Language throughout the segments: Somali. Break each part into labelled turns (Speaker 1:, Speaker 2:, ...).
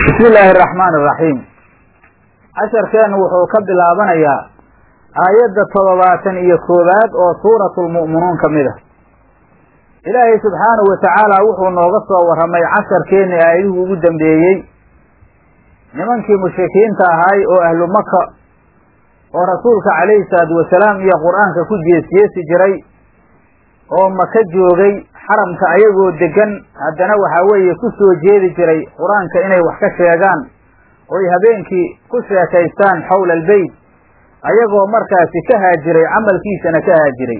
Speaker 1: bismi illaahi araxmaani araxiim casharkeennu wuxuu ka bilaabanayaa aayadda toddobaatan iyo koowaad oo suuratulmu'minuun ka mid ah ilaahay subxaanahu wa tacaala wuxuu nooga soo warramay casharkeenni aayadihii ugu dambeeyey nimankii mushrikiinta ahaay oo ahlu maka oo rasuulka calayhi salaatu wasalaam iyo qur-aanka ku jeesjeesi jiray oo maka joogay xaramka ayagoo degan haddana waxaa weeye ku soo jeedi jiray qur-aanka inay wax ka sheegaan oy habeenkii ku sheekaystaan xowla albeyt ayagoo markaasi ka haajiray camalkiisana ka haajiray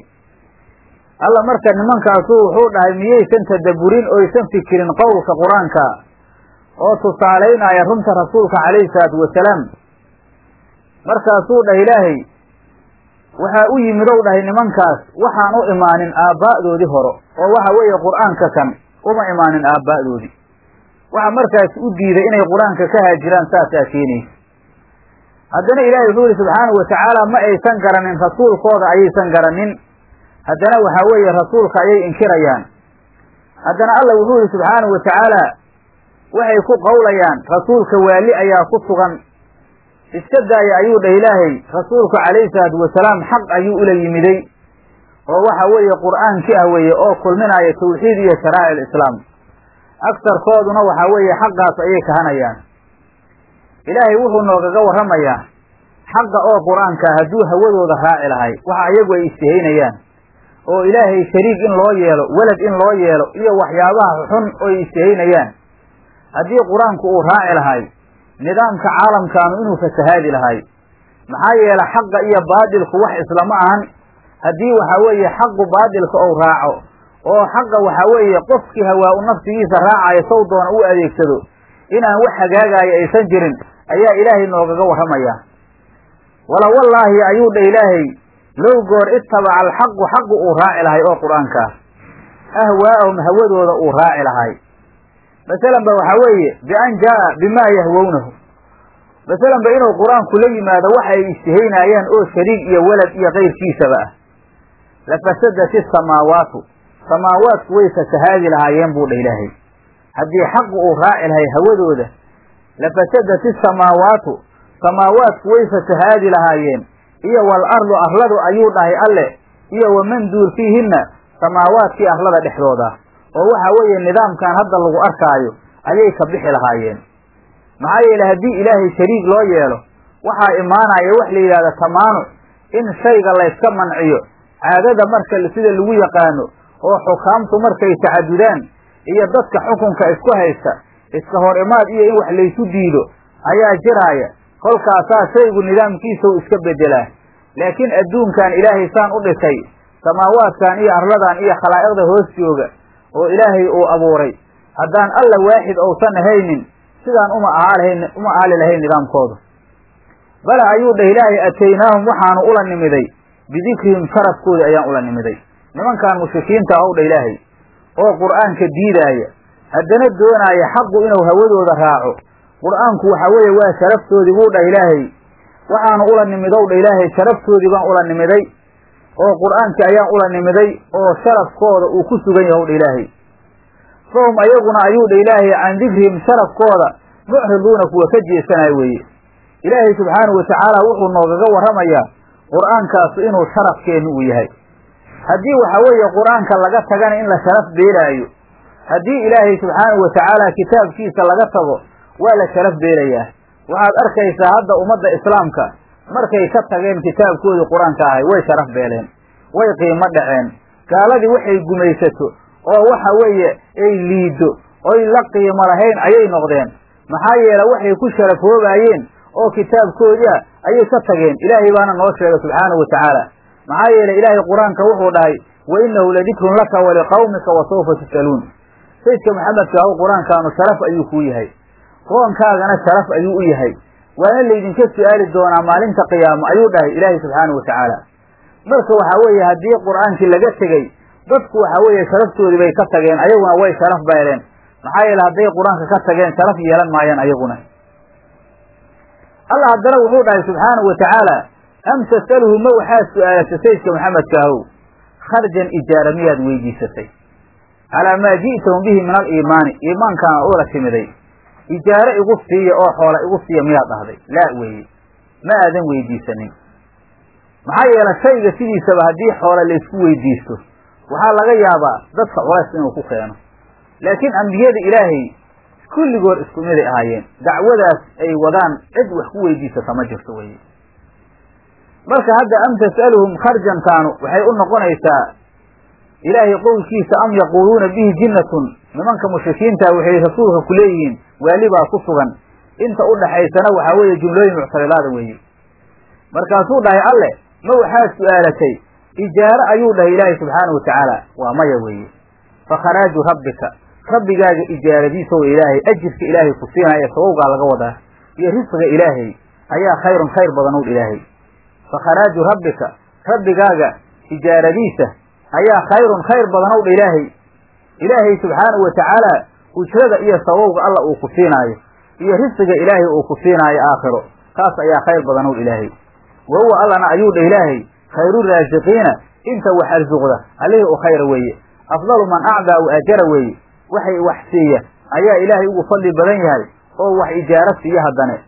Speaker 1: alla marka nimankaasu wuxuu dhahay miyaysan tadabburin oysan fikirin qowlka qur-aanka oo tusaalaynaya runta rasuulka calayhi salaatu wasalaam markaasuu dhahay ilaahay waxaa u yimid ow dhahay nimankaas waxaan u imaanin aabbaa'doodii hore oo waxa weeye qur-aanka kan uma imaanin aabbaa'doodii waxa markaas u diiday inay qur-aanka ka haajiraan saasaa keenaysa haddana ilaahay wuxuu yihi subxaanahu watacaala ma aysan garanin rasuulkooda ayaysan garanin haddana waxaa weeye rasuulka ayay inkirayaan haddana alla wuxuu yihi subxaanahu watacaala waxay ku qowlayaan rasuulka waali ayaa ku sugan iska daaya ayuu dhah ilaahay rasuulku calayhi salaatu wasalaam xaq ayuu ula yimiday oo waxa weeye qur'aankii ah weeye oo kulminaya tawxiid iyo sharaa'ic alislaam agtarkooduna waxaa weeye xaqaas ayay kahanayaan ilaahay wuxuu noogaga warramayaa xaqa oo qur-aanka hadduu hawadooda raaci lahay waxa ayagu ay istihaynayaan oo ilaahay shariik in loo yeelo welad in loo yeelo iyo waxyaabaha xun oy istihaynayaan haddii qur-aanku uu raaci lahay nidaamka caalamkaanu inuu fasahaadi lahay maxaa yeele xaqa iyo baadilku wax islama ahan haddii waxaa weeye xaqu baadilka ou raaco oo xaqa waxaa weeye qofkii hawaa-u nafsigiisa raacayo sow doona u adeegsado inaan wax hagaagaayo aysan jirin ayaa ilaahay noogaga warramayaa wala wallaahi ayuu dha ilaahay low goor ittabaca alxaqu xaqu uu raaci lahay oo qur-aanka ah ahwaa'ahum hawadooda uu raaci lahay masalan ba waxaa weeye bian jaa'a bimaa yahwownahu masalan ba inuu qur-aanku la yimaado waxa ay istihaynaayaan oo shariik iyo welad iyo kayrkiisaba ah lafasadat isamaawaatu samaawaadku way fasahaadi lahaayeen buu dha ilaahay haddii xaqu uu raaci lahay hawadooda lafasadat isamaawaatu samaawaadku way fasahaadi lahaayeen iyo wal ardu arladu ayuu dhahay alle iyo waman duul fiihinna samaawaadkii arlada dhexdooda oo waxa weeye nidaamkan hadda lagu arkaayo ayay ka bixi lahaayeen maxaa yeele haddii ilaahay shariik loo yeelo waxaa imaanaya wax la yidhahda tamaanuc in shayga layska manciyo caadada marka sida lagu yaqaano oo xukaamtu markay tacadudaan iyo dadka xukunka isku haysta iska hor imaad iyo in wax laysu diido ayaa jiraaya kolkaasaa shaygu nidaamkiisau iska bedelaa laakiin adduunkan ilaahay saan u dhisay samaawaadkan iyo arladan iyo khalaa'iqda hoos jooga oo ilaahay uu abuuray haddaan alla waaxid ousan ahaynin sidaan uma aalahayn uma aali lahayn nidaamkooda bale ayuu dhah ilaahay ataynaahum waxaanu ula nimiday bidikrihim sharafkoodi ayaan ula nimiday nimankan mushrikiinta ow dha ilaahay oo qur'aanka diidaaya haddana doonaaya xaqu inuu hawadooda raaco qur'aanku waxa weeye waa sharaftoodii buu dhah ilaahay waxaanu ula nimidow dha ilaahay sharaftoodii baan ula nimiday oo qur'aankii ayaan ula nimiday oo sharafkooda uu ku sugan yahay dha ilaahay fahum ayaguna ayuu dha ilaahay can dikrihim sharafkooda mucriduuna kuwa ka jeesanayo weeye ilaahay subxaanahu watacaala wuxuu noogaga warramayaa qur'aankaasu inuu sharafkeennu uu yahay haddii waxa weeye qur-aanka laga tagana in la sharaf beelaayo haddii ilaahay subxaanahu watacaala kitaabkiisa laga tago waa la sharaf beelayaa waxaad arkaysaa hadda ummadda islaamka markay ka tageen kitaabkoodii qur-aanka ahay way sharaf beeleen way qiimo dhaceen gaaladii waxay gumaysato oo waxa weeye ay liiddo oy la qiimo lahayn ayay noqdeen maxaa yeele waxay ku sharafoobaayeen oo kitaabkoodii ah ayay ka tageen ilaahay baana noo sheegay subxaanahu watacaala maxaa yeele ilaahay qur-aanka wuxuu dhahay wa innahu ladikrun laka waliqawmika wa sawfa tus'aluun sayidka maxamedka ahow qur-aankaanu sharaf ayuu kuu yahay qoonkaagana sharaf ayuu u yahay waana laydinka su'aali doonaa maalinta qiyaamo ayuu dhahay ilaahay subxaanahu watacaala marka waxaa weeye haddii qur-aankii laga tegey dadku waxa weeye sharaftoodii bay ka tageen ayaguna way sharaf beeleen maxaa yeele hadday qur-aanka ka tageen sharaf yeelan maayaan ayaguna allah haddana wuxuu dhahay subxaanahu watacaala am tasaluhu ma waxaad su'aalatay sayidka maxamedka ahow kharjan ijaara miyaad weydiisatay calaa maa ji'tahum bihi min aliimaani iimaankaana ula timiday ijaaro igu siiya oo xoola igu siiya miyaad dhahday laa weeye ma aadan weydiisanin maxaa yeele shayga sidiisaba haddii xoola laysku weydiisto waxaa laga yaabaa dadka culays inuu ku keeno laakiin ambiyada ilaahay kulligood isku miday ahaayeen dacwadaas ay wadaan cid wax ku weydiisata ma jirto weye marka hadda am tas'aluhum kharjantaanu waxay u noqonaysaa ilaahay qowlkiisa am yaquuluuna bihi jinnatun nimanka mushrikiinta waxay rasuulka ku leeyihiin waali baa ku sugan inta u dhaxaysana waxaa weeye jumlooyin muctaridaada weeye markaasuu dhahay alle ma waxaad su'aalatay ijaaro ayuu dhahay ilaahay subxaana wa tacaala waa maya weeye fa kharaaju rabbika rabbigaaga ijaaradiisa oo ilaahay ajirka ilaahay ku siinaya sabowgaa laga wadaa iyo risqiga ilaahay ayaa khayrun khayr badan ow ilaahay fa kharaaju rabbika rabbigaaga ijaaradiisa ayaa khayrun khayr badan ow dha ilaahay ilaahay subxaanahu wa tacaala ujrada iyo sabowga alla uu ku siinaayo iyo risqiga ilaahay uu ku siinaayo aakhiro taas ayaa khayr badan ow ilaahay wa huwa allana ayuu dha ilaahay khayru raasiqiina inta wax arsuqda allihii u khayra weeye afdalu man acdaa u ajara weeye waxay wax siiya ayaa ilaahay ugu fadli badan yahay oo wax ijaaro siiya haddane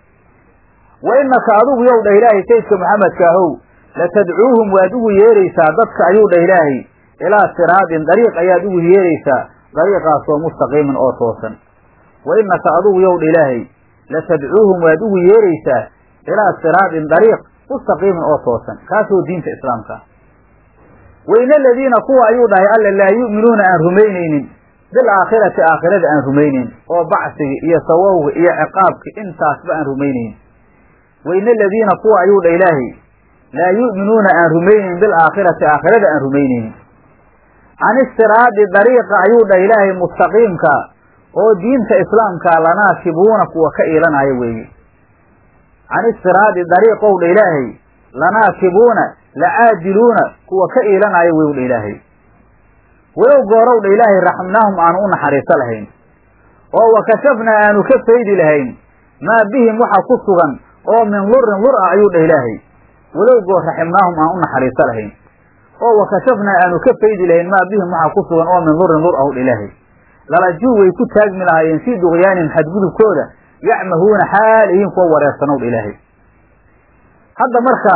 Speaker 1: wa innaka adigu yow dhah ilaahay saydka maxamedka ahow latadcuuhum waad ugu yeeraysaa dadka ayuu dhah ilaahay ilaa siraadin dariiq ayaad ugu yeeraysaa dariiqaasoo mustaqiimin oo toosan wa innaka adigu yow dha ilaahay latadcuuhum waad ugu yeeraysaa ilaa siraadin dariiq mustaqiimin oo toosan kaasoo diinta islaamka wayna aladiina kuwa ayuu dhahay alla laa yu'minuuna aan rumaynaynin bilaakhirati aakhirada aan rumaynayn oo bacsiga iyo sawowga iyo ciqaabka intaasba aan rumaynaynin wayna aladiina kuwa ayuu dha ilaahay laa yu'minuuna aan rumaynayn bilaakhirati aakhirada aan rumaynaynin can istiraadi dariiqa ayuu dhah ilaahay mustaqiimka oo diinta islaamka lanaakibuuna kuwa ka iilanaya weeye can istiraadi dariiqow dha ilaahay lanaakibuuna lacaadiluuna kuwa ka iilanaya wey dha ilaahay walow goorow dha ilaahay raxmnaahum aanu u naxariiso lahayn oo wakashafnaa aanu ka faydi lahayn maa bihim waxa ku sugan oo min lurin lur ah ayuu dhah ilaahay walow goor raximnaahum aan u naxariiso lahayn oo wakashafnaa aanu ka faydi lahayn maa bihim waxa ku sugan oo min lurin lur ah u dha ilaahay lalajuu way ku taagmi lahaayeen fii duqyaanin xadgudubkooda yacmahuuna xaal ihiin kuwa wareersanow dha ilaahay hadda marka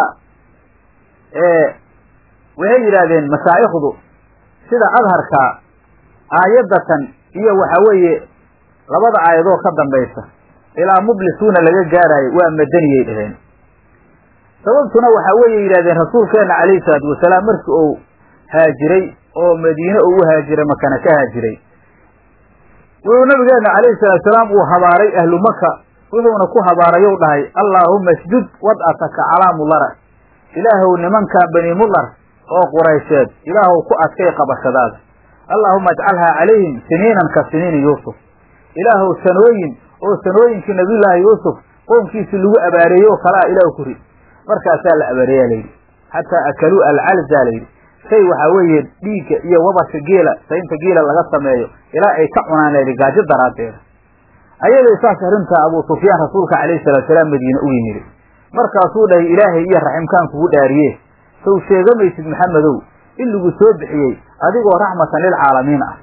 Speaker 1: waxay yidhaahdeen mashaa'ikhdu sida adharka aayaddatan iyo waxa weeye labada aayadoo ka dambaysa ilaa mublisuuna laga gaaraayo waa madaniyay dhaheen sababtuna waxaa weeye yidhahdeen rasuulkeenna calayhi salaatu wasalaam markii uu haajiray oo madiine uu u haajiray makana ka haajiray wuxuu nabigeenna calayhi salaatu salaam uu habaaray ahlu maka wuxuuna ku habaarayow dhahay allaahuma isjud wad'ataka calaa mudara ilaahow nimankan bani mudar oo quraysheed ilaahow ku adkay qabashadaada allaahuma ajcalhaa calayhim siniinan ka siniini yuusuf ilaahow sanooyin oo sanooyinkii nabiyullaahi yuusuf qoomkiisii lagu abaareeyey oo kalaa ilaah ku rid markaasaa la abaareeyaa layidhi xataa akaluu alcalzaa layidhi shay waxaa weeye dhiigga iyo wabarka geela saynta geela laga sameeyo ilaa ay ka cunaan layidhi gaajo daraaddeeda ayadoo saas arrintaa abuu sufyaan rasuulka calayhi salaatu salaam madiine u yimid markaasuu dhahay ilaahay iyo raximkaan kugu dhaariye sow sheegamaysid maxamedow in lagu soo bixiyey adigoo raxmatan lilcaalamiin ah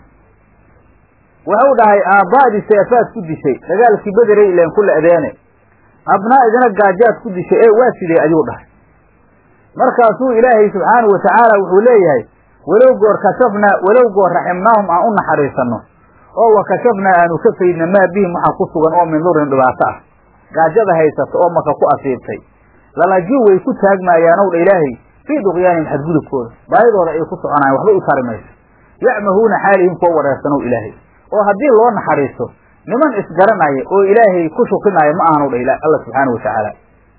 Speaker 1: wuxuu dhahay aabbaadii seefaad ku dishay dagaalkii bederey ileen ku le'deene abnaa idina gaajaad ku dishay ee waa sidee ayuu dhahay markaasuu ilaahay subxaanahu watacaala wuxuu leeyahay walow goor kashafnaa walow goor raximnaahum aan u naxariisanno oo wa kashafnaa aanu ka faydna maa bihim waxaa ku sugan oo min durin dhibaato ah gaajada haysata oo maka ku asiibtay lalajuu way ku taagmaayaanow dha ilaahay fii duqyaanihim xadgudubkooda baayadooda ay ku soconayaan waxba u tari mayso yacmahuuna xaalihim kuwa wareersanow ilaahay oo haddii loo naxariisto niman isgaranaya oo ilaahay ku shukinaayo ma aanu dha alla subxaanau watacaala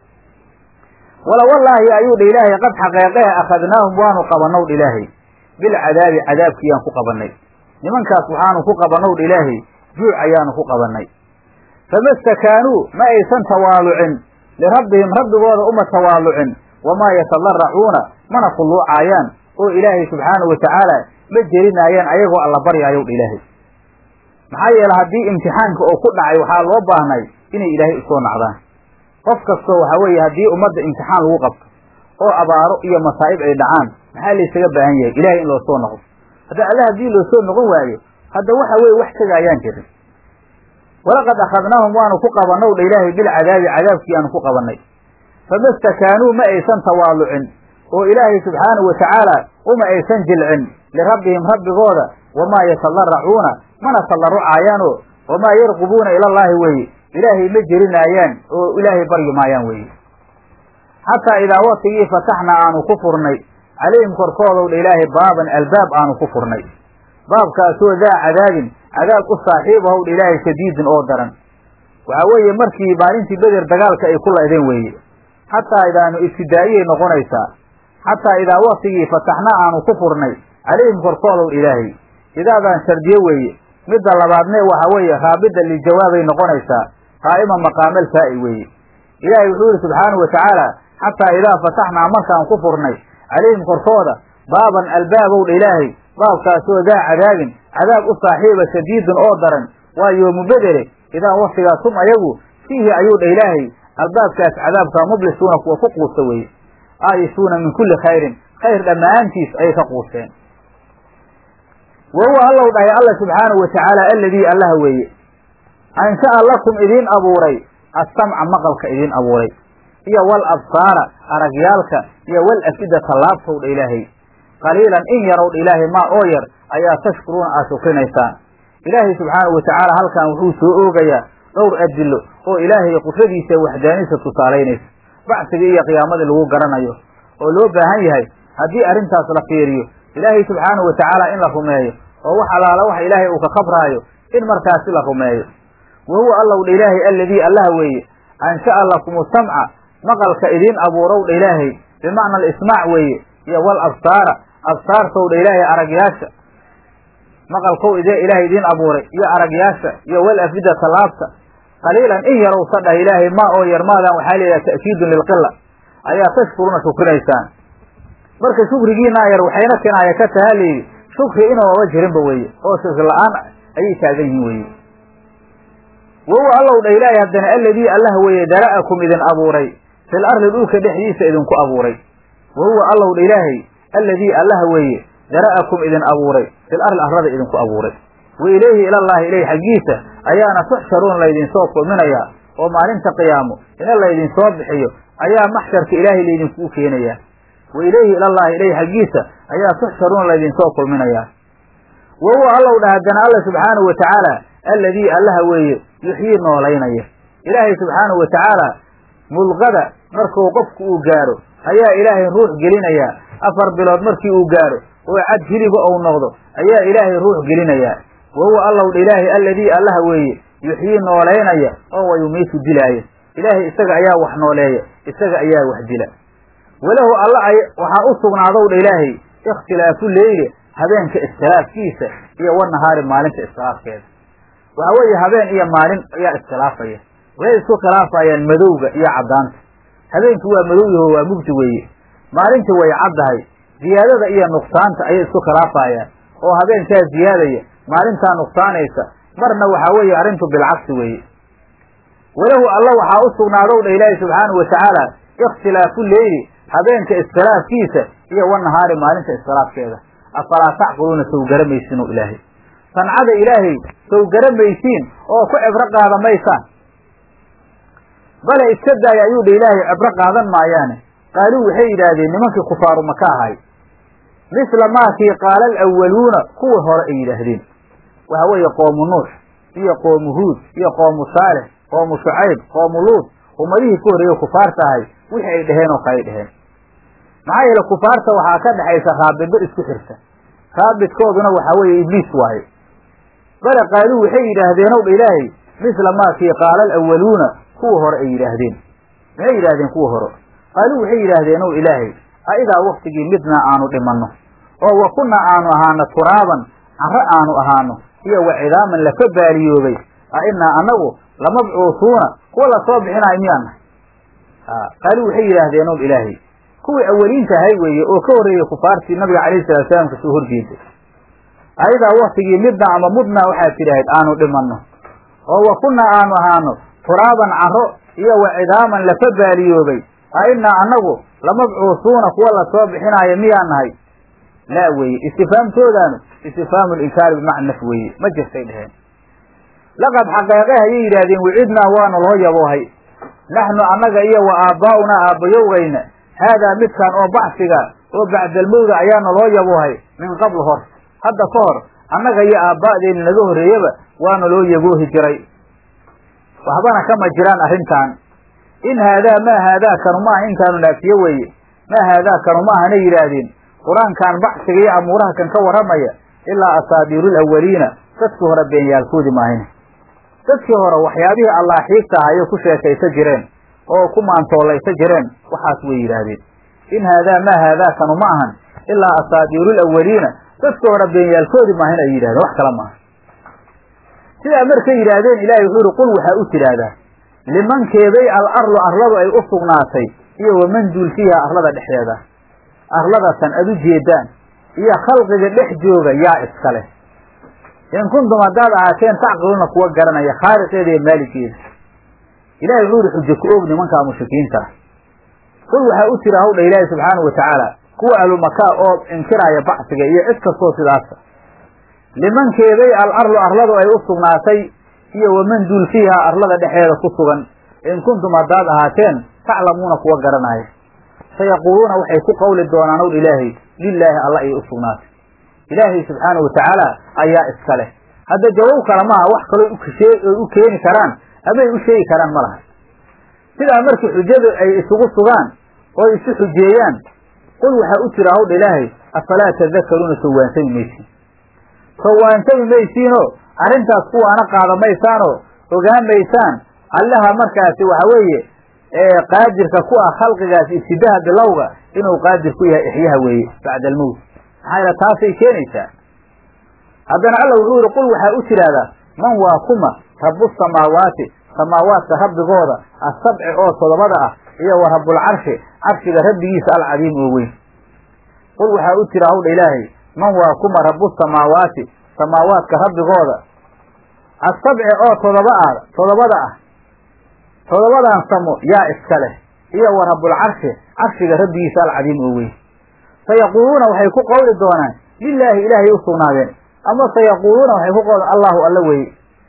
Speaker 1: wala wallaahi ayuu dha ilaahay qad xaqeeqehe akhadnaahum waanu qabanow dha ilaahay bilcadaabi cadaabkiiyaan ku qabannay nimankaas waxaanu ku qabanow dha ilaahay juuc ayaanu ku qabannay fama stakaanuu ma aysan tawaalucin lirabbihim rabbigooda uma tawaalucin wamaa yatadarracuuna mana khulluucaayaan oo ilaahay subxaanahu watacaala ma jerinaayaan ayagoo alla baryaayow dha ilaahay maxaa yeele haddii imtixaanka oo ku dhacay waxaa loo baahnay inay ilaahay usoo nacdaan qof kastoo waxaa weeye haddii ummadda imtixaan lagu qabto oo abaaro iyo masaa'ib ay dhacaan maxaa laysaga baahan yahay ilahay in loo soo noqdo hadda alle haddii loo soo noqon waayo hadda waxa weeye wax tegaayaan jirin walaqad akhadnaahum waanu ku qabannow dha ilaahay bilcadaabi cadaabkii aanu ku qabannay fama stakaanuu ma aysan tawaalucin oo ilaahay subxaanahu watacaala uma aysan jilcin lirabbihim rabbigooda wamaa yatadarracuuna mana tadarrucaayaanoo wamaa yarqubuuna ilallaahi weeye ilaahay ma jerinaayaan oo ilaahay baryi maayaan weeye xataa idaa waktigii fataxnaa aanu ku furnay calayhim korkoodow dha ilaahay baaban albaab aanu ku furnay baabkaasoo daa cadaabin cadaab u saaxiib ahow dha ilaahay shadiidin oo daran waxaa weeye markii maalintii beder dagaalka ay ku laydeen weeye xataa idaanu ibtidaa'iyay noqonaysaa xataa idaa waktigii fataxnaa aanu ku furnay calayhim korkoodow dha ilaahay idaadaan shardiye weeye midda labaadne waxa weeye raabida lijawaabay noqonaysaa qaa'ima maqaamal faa'i weeye ilaahay wuxuu yihi subxaanahu watacaala xataa idaa fataxnaa markaan ku furnay calayhim korkooda baaban albaabow dha ilaahay baabkaasoo daa cadaabin cadaab u saaxiiba shadiidun oo daran waa yoomu bedele idaa waktigaas hum ayagu fiihi ayuu dha ilaahay albaabkaas cadaabka mublisuuna kuwa ku quusta weeye aayisuuna min kulli khayrin khayr dhammaantiis ayay ka quusteen wa huwa allow dhahay alla subxaanahu watacaala alladii allaha weeye ansha'a lakum idiin abuuray assamca maqalka idiin abuuray iyo wal absaara aragyaalka iyo wal afidata laabtow dha ilaahay qaliilan in yarow dha ilaahay maa oo yar ayaa tashkuruuna aad shukrinaysaan ilaahay subxaanahu watacaala halkan wuxuu soo oogayaa dhowr adilo oo ilaahay qudradiisa waxdaaniisa tusaalaynaysa bacsiga iyo qiyaamadii lagu garanayo oo loo baahan yahay haddii arrintaas la fiiriyo ilaahay subxaanahu watacaala in la rumeeyo oo wax allaala waxa ilaahay uu ka khabraayo in markaasi la rumeeyo wa huwa allow dha ilaahay alladii allaha weeye ansha'a lakumu samca maqalka idiin abuurow dha ilaahay bimacna alismaac weeye iyo wal absaara absaartow dha ilaahay aragyaasha maqalkow idee ilaahay idiin abuuray iyo aragyaasha iyo wal afidata laabta qaliilan in yarow sa dhah ilaahay maa oo yar maadan waxaa layidhaha ta'kiidun lilqila ayaa tashkuruuna shukrinaysaan marka shukrigiinaa yar waxayna kinaaya ka tahaa layidhi shukri inuaba jirinba weeye oo shukri la-aan ayay taagan yihiin weeye wa huwa allow dha ilaahay haddana alladii allah weeye dara'akum idin abuuray fil arli dhulka dhexdiisa idinku abuuray wa huwa allow dha ilaahay alladii allah weeye dara'akum idin abuuray fil arli arlada idinku abuuray wa ilayhi ilallaahi ilayh xaggiisa ayaana tuxsharuun laydinsoo kulminayaa oo maalinta qiyaamo ina laydinsoo bixiyo ayaa maxsharka ilaahay laydinkuu keenayaa wa ilayhi ilallaahi ilayh xaggiisa ayaa tuxsharuun laydinsoo kulminayaa wa huwa allow dha haddana alla subxaanahu watacaala alladii allaha weeye yuxyii noolaynaya ilaahay subxaanahu watacaala mulqada markuu qofku uu gaaro ayaa ilaahay ruux gelinayaa afar bilood markii uu gaaro oo cad hiliba ou noqdo ayaa ilaahay ruux gelinayaa wa huwa allow dha ilaahay alladii allaha weeye yuxyii noolaynaya oo wa yumiitu dilaaya ilaahay isaga ayaa wax nooleeya isaga ayaa wax dila walahu alla waxaa u sugnaadow dha ilaahay ikhtilaafu leyli habeenka iskhilaafkiisa iyo wanahaari maalinta iskhilaafkeeda waxaa weeye habeen iyo maalin ayaa iskhilaafaya waxay isku khilaafayaan madowga iyo caddaanta habeenkii waa madow yaho waa mugdi weeye maalintii way caddahay ziyaadada iyo nuqsaanta ayay isku khilaafayaan oo habeenkaa ziyaadaya maalintaa nuqsaanaysa marna waxaa weeye arrintu bilcagsi weeye walahu alla waxaa u sugnaadow dha ilaahi subxaanahu watacaala ikhtilaafu leyli habeenka iskhilaafkiisa iyo wanahaari maalinta iskhilaafkeeda afalaa tacqiluuna sow garamaysiinu ilaahay sancada ilaahay sow garamaysiin oo ku cibro qaada maysaan bale iska daaya ayuu dha ilaahay cibro qaadan maayaane qaaluu waxay yidhaahdeen nimankii kufaaru maka ahay misla maakii qaala alawaluuna kuwa hore ay yidhaahdeen waxa weeye qoomu nuux iyo qoomu huud iyo qoomu saalix qoomu shucayb qoomu luud ummadihii ka horreeye kufaarta ahay wixii ay dheheen oo kale ay dheheen maxaa yeele kufaarta waxaa ka dhexaysa raabiddo isku xirta raabidkooduna waxaa weeye ibliis waaye bale qaaluu waxay yidhaahdeen ow dha ilaahay misla maakii qaala alawaluuna kuwa hore ay yidhaahdeen maxay yidhahdeen kuwa hore qaaluu waxay yidhaahdeen ow ilaahay a idaa waktigii midnaa aanu dhimanno oo wa kunnaa aanu ahaano turaaban carro aanu ahaano iyo wa cidaaman lafa baaliyoobay a inaa annagu lamabcuusuuna kuwa lasoo bixinaayo miyaan nahay qaaluu waxay yidhaahdeen ow ilaahay kuwii awaliinta ahay weeye oo ka horreeyey kufaartii nabiga calayhi salatu salaam kasoo horjeeday ayadaa waktigii midna ama mudnaa waxaad tidhaahid aanu dhimanno oo wa kunnaa aanu ahaano turaaban carro iyo wa cidaaman lafa baaliyoobay a inaa annagu lamabcuusuuna kuwa lasoo bixinaayo miyaan nahay laa weeye istifaamtoodaanu istifhaamu linkaari bimacna naf weeye ma jirtay dheheen laqad xaqeeqe hayay yidhaahdeen wicidnaa waana loo yaboohay naxnu annaga iyo wa aabbaa'unaa aabbayowgayna haadaa midkaan oo bacsiga oo bacdalmowda ayaana loo yaboohay min qabl hor hadda ka hor annaga iyo aabba'deenna naga horreeyaba waana loo yaboohi jiray waxbana kama jiraan arrintan in haadaa maa haadaa kanu maaha intaanu naafiye weeye maa haadaa kanu maahana yidhaahdeen qur-aankan bacsiga iyo amuuraha kan ka warramaya ilaa asaadiiru alawaliina dadkii hore beenyaalkoodii maahine dadkii hore waxyaabihii allaaxiigta ah ayay ku sheekaysa jireen oo ku maantoolaysa jireen waxaas way yidhaahdeen in haadaa maa haadaa kanu ma ahan ilaa asaadiiru alawaliina dadkii hore beenyaalkoodii maahin ay yidhahdeen wax kale maaha sidaa markay yidhaahdeen ilaahay wuxuu yihi qul waxaa u tidhaahdaa limankeeday al arlu arladu ay u sugnaatay iyo waman duul fiiha arlada dhexdeeda arladatan ad u jeedaan iyo khalqiga dhex jooga yaa iska leh in kuntum haddaad ahaateen tacqiluuna kuwa garanaya khaaliqeeda iyo maaligeeda ilahay wuxuu yihi xujo ku og nimankaa mushrikiinta ah qul waxaa u tira hawdha ilaahi subxaanau watacaala kuwa ahlumakaa oo inkiraaya bacsiga iyo cid kastoo sidaasa limankeeday al arlu arladu ay u sugnaatay iyo waman duul fiiha arlada dhexeeda ku sugan in kuntum haddaad ahaateen taclamuuna kuwa garanaya sayaquuluuna waxay ku qawli doonaan ow ilaahay lilaahi alla ayay u sugnaatay ilaahay subxaanau watacaala ayaa iska leh hadda jawaab kale maaha wax kaloo oy u keeni karaan amay u sheegi karaan ma laha sidaa markii xujadu ay isugu sugaan oo isu xujeeyaan qul waxaa u jira hawdha ilaahay afalaa tadakaruuna sowaansami maysiin sowaansami maysiinoo arrintaas kuwaana qaada maysaanoo ogaan maysaan allaha markaasi waxa weeye qaadirka ku ah khalqigaas ibtidaha bilowga inuu qaadir ku yahay ixyaha weeye bacda almowt maxaa yaele taasay keenaysaa haddana alla wuxuu yihi qul waxaa u tidhaahdaa man waa kuma rabu samaawaati samaawaadka rabbigooda asabci oo todobada ah iyo wa rabbulcarshi carshiga rabbigiisa alcadiim oo weyn qul waxaa u tira hawdha ilaahay man waa kuma rabu samaawaati samaawaadka rabbigooda asabci oo todoba ah todobada ah todobadan samo yaa iska leh iyo wa rabbulcarshi carshiga rabbigiisa alcadiim oo weyn sayaquuluuna waxay ku qawli doonaan lilaahi ilaahay u sugnaadeen ama sayaquuluuna waxay ku qawli allahu alla weeye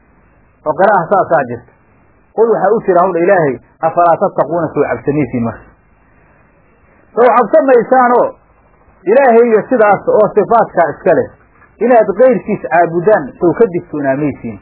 Speaker 1: oo qira'ah saasaa jirta qul waxaa u jira hawdha ilaahay afalaa tattaquuna sow cabsamaysiin marka sow cabsamaysaanoo ilaahayga sidaas oo sifaadkaa iska leh inaad keyrkiis caabudaan sow ka digtoonaamaysiin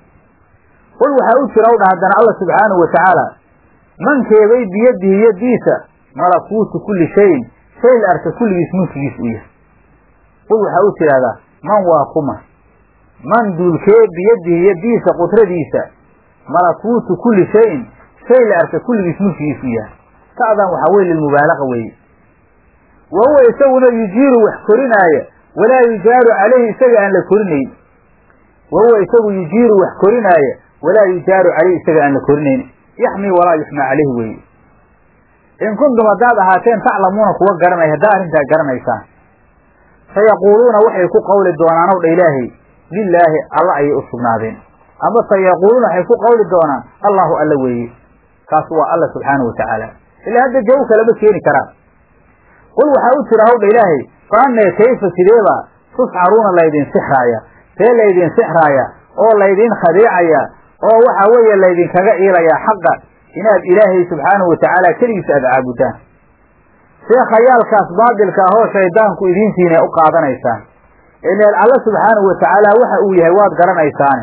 Speaker 1: qul waxaa u jira hawdha haddana alla subxaanahu watacaala mankeebay biyadihi yadiisa malakuutu kulli shayin shay la arka kulligiis mulkigiis u yahay qul waxaa u tidhahdaa man waa kuma man duulkee biyadihi yadiisa qudradiisa malakuutu kulli shayin shay la arka kulligiis mulkigiis u yahay sa'dan waxaa weye lilmubaalaqa weeye wa huwa isaguna yujiiru wax korinaaya walaa yujaaru calayhi isaga aan la korinayn wa huwa isagu yujiiru wax korinaaya walaa yujaaru calayhi isaga aan la korinayn yaxmii walaa yuxmaa calayhi weeye in kuntum haddaad ahaateen taclamuuna kuwa garanaya haddaa arrintaa garanaysaan sayaquuluuna waxay ku qawli doonaan ow dha ilaahay lilaahi alla ayay u sugnaadeen ama sayaquuluuna waxay ku qawli doonaan allahu alla weeye kaas waa alla subxaanahu watacaala ilaa hadda jawaab kalama keeni karaan qul waxaa u jira hawdha ilaahay fa annee kayfa sideebaa tusxaruuna laydin sixraaya see laydin sixraaya oo laydin khadiicaya oo waxa weeye laydinkaga iilayaa xaqa inaad ilaahay subxaanahu watacaala keligiis aada caabudaan see khayaalkaas baadilka ahoo shaydaanku idiintiina u qaadanaysaan ileen alla subxaanahu watacaala waxa uu yahay waad garanaysaane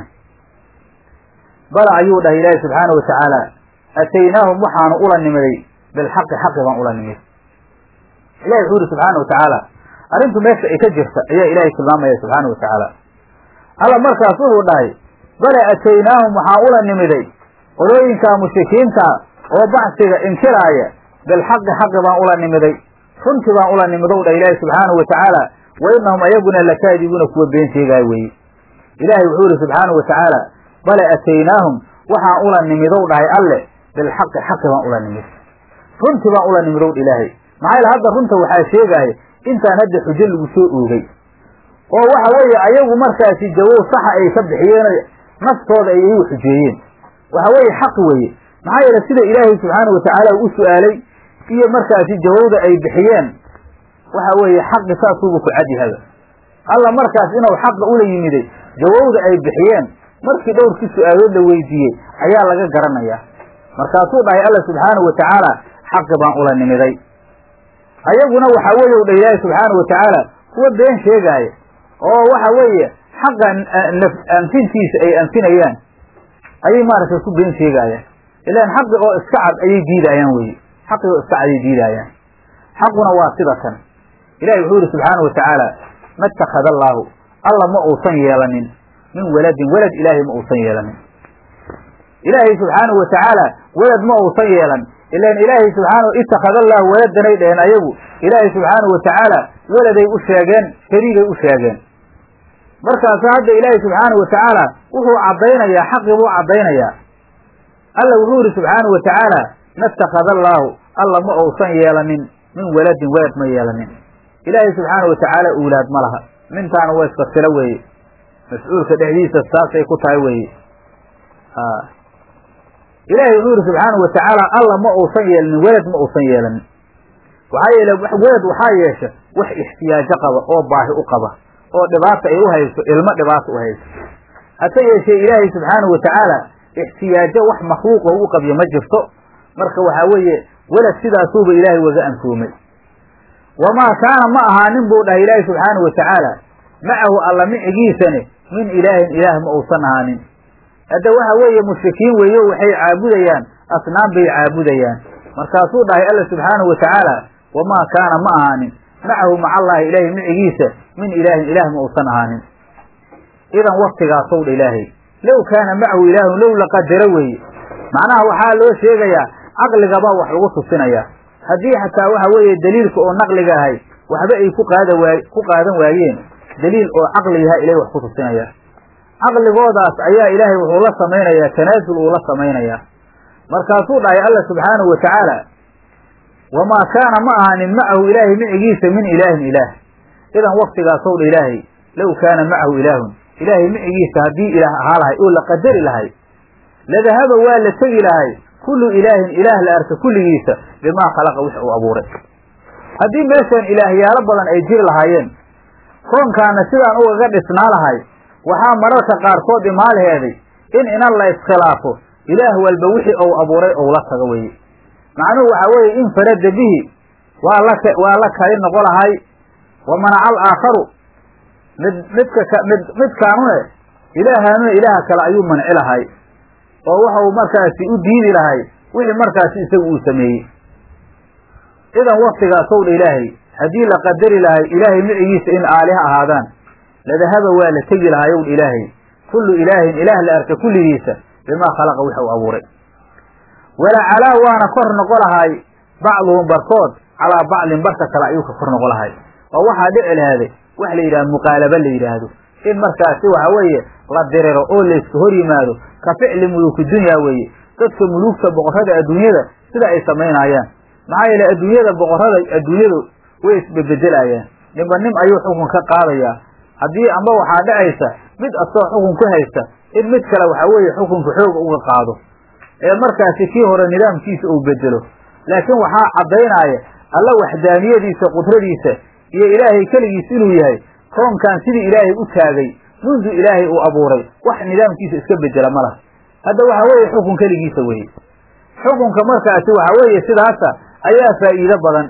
Speaker 1: bala ayuu dhahay ilaahay subxaanahu watacaala ataynaahum waxaanu ula nimiday bilxaqi xaqi baan ula nimid ilahi wuxuu yihi subxaana watacaala arrintu meesha ay ka jirta ayaa ilaahay tilmaamaya subxaana watacaala alla markaas wuxuu dhahay bale ataynaahum waxaan ula nimiday qolooyinkaa mushrikiinta oo bacsiga inkiraaya bilxaqi xaqi baan ula nimiday runtii baan ula nimidow dhah ilaahi subxaanahu watacaala wa inahum ayaguna lakaadibuuna kuwa been sheegaayo weeye ilaahay wuxuu yihi subxaanahu watacaala bale ataynaahum waxaan ula nimidow dhahay alle bilxaqi xaqi baan ula nimid runtii baan ula nimidow dha ilaahay maxaa yaele hadda runta waxaa sheegaya intaan hadda xujo lagu soo oogay oo waxa weeye ayagu markaasi jawow saxa ay ka bixiyeen naftooda ay iyagu xujeeyeen waxa weeye xaq weeye maxaa yeele sida ilaahay subxaanahu watacaala u su-aalay iyo markaasi jawowda ay bixiyeen waxa weeye xaqi saasuuba ku cadyahaba alla markaas inuu xaqa ula yimiday jawowda ay bixiyeen markii dhowrkii su-aalood la weydiiyey ayaa laga garanayaa markaasuu dhahay alla subxaanahu watacaala xaqi baan ula nimiday ayaguna waxaa weeye u dha ilaahi subxaanahu watacaala kuwa been sheegaaya oo waxa weeye xaqa anfintiisa ay anfinayaan ayay maaragtay ku been sheegaayaan ilaan xaqi oo iska cad ayay diidaayaan weye xaqi oo iska cad ayay diidaayaan xaquna waa sida kan ilahi wuxuu yihi subxaanahu watacaala ma ittakhada allaahu alla ma uusan yeelanin min waladin walad ilaahay ma uusan yeelanin ilaahay subxaanahu watacaala walad ma uusan yeelan ilan ilaahay subxaana ittakhada allahu waladanay dheheen ayagu ilaahay subxaanahu watacaala weladay u sheegeen shariigay u sheegeen markaasu hadda ilaahay subxaanahu watacaala wuxuu caddaynayaa xaqii buu caddaynayaa alla wuxuu yihi subxaanahu watacaala ma ittakhada allaahu alla ma uusan yeelanin min waladin walad ma yeelanin ilaahay subxaanahu watacaala uulaad ma laha mintaana waa iska silo weeye mas-uulka dhexdiisa saasay ku tahay weeye ilaahay wuxuu yihi subxaanahu watacaala alla ma uusan yeelanin welad ma uusan yeelanin waxaa yeele welad waxaa yeesha wax ixtiyaajo qaba oo baahi u qaba oo dhibaata ay u hayso ilmo dhibaata u hayso hase yeeshee ilaahay subxaanahu watacaala ixtiyaajo wax makhluuqa u qabyo ma jirto marka waxaa weeye welad sidaasuuba ilaahay waga anfoomay wamaa kaana ma ahaanin buu dhahay ilaahay subxaanahu watacaala macahu alla micigiisane min ilaahin ilaah ma uusan ahaanin hadda waxa weeye mushrikiin weeyo waxay caabudayaan asnaam bay caabudayaan markaasuu dhahay alla subxaanahu watacaala wamaa kaana ma ahaanin macahu maca allaahi ilaahay micigiisa min ilaahin ilaah ma uusan ahaanin idan waktigaasow dha ilaahay low kaana macahu ilaahun low laqadaro weeye macnaha waxaa loo sheegayaa caqligabaa wax lagu tusinayaa haddii xataa waxa weeye daliilka oo naqliga ahay waxba ay ku qaada waa ku qaadan waayeen daliil oo caqligaha ilahay wax ku tusinaya caqligoodaas ayaa ilaahay wuxuu la samaynayaa tanaasul uu la samaynayaa markaasuu dhahay alla subxaanahu watacaala wamaa kaana ma ahaanin macahu ilaahay micigiisa min ilaahin ilaah idan waktigaasow dha ilaahay low kaana macahu ilaahun ilaahay micigiisa haddii ilaah ahaa lahay oo la qadari lahay ladahaba waa la tegi lahay kullu ilaahin ilaah la arka kulligiisa bimaa khalaqa wix uu abuuray haddii meeshan ilaahyaalo badan ay jiri lahaayeen koonkaana sidaan ugaga dhisnaa lahay waxaa mararka qaarkood imaalaheeday in inan la iskhilaafo ilaah walba wixii ou abuuray ou la tago weye macnuhu waxaa weeye infarada bihi waa la waa la kali noqo lahay wa manaca alaakharu mid midka mid midkaanune ilaahaanuna ilaaha kale ayuu manci lahay oo waxa uu markaasi u diidi lahay wixii markaasi isagu uu sameeyey idan waktigaasow dha ilaahay haddii la qadari lahay ilaahay micigiisa in aaliha ahaadaan ladahaba waa la tegi lahayow dha ilaahay kullu ilaahin ilaah la arka kulligiisa bimaa khalaqa wix uu abuuray walacalaa waana kor noqo lahay bacduhum barkood calaa bacdin barka kale ayuu ka kor noqo lahay oo waxaa dhici lahaaday wax la yidhaha muqaalaba la yidhaahdo in markaasi waxa weeye la diriro oo layska hor yimaado ka ficli muluuki dunya weeye dadka muluugta boqorrada adduunyada sida ay samaynaayaan maxaa yeele adduunyada boqorrada adduunyadu way isbebedelayaan ninba nin ayuu xukun ka qaadayaa haddii amba waxaa dhacaysa mid asoo xukun ku haysta in mid kale waxa weeye xukunka xooga uga qaado ee markaasi kii hore nidaamkiisa uu bedelo laakiin waxaa caddaynaya alla waxdaaniyadiisa qudradiisa iyo ilaahay keligiis inuu yahay koonkan sidii ilaahay u taagay mundu ilaahay uu abuuray wax nidaamkiisa iska bedela ma laha hadda waxa weeye xukun keligiisa weye xukunka markaasi waxa weeye sidaasa ayaa faa'iido badan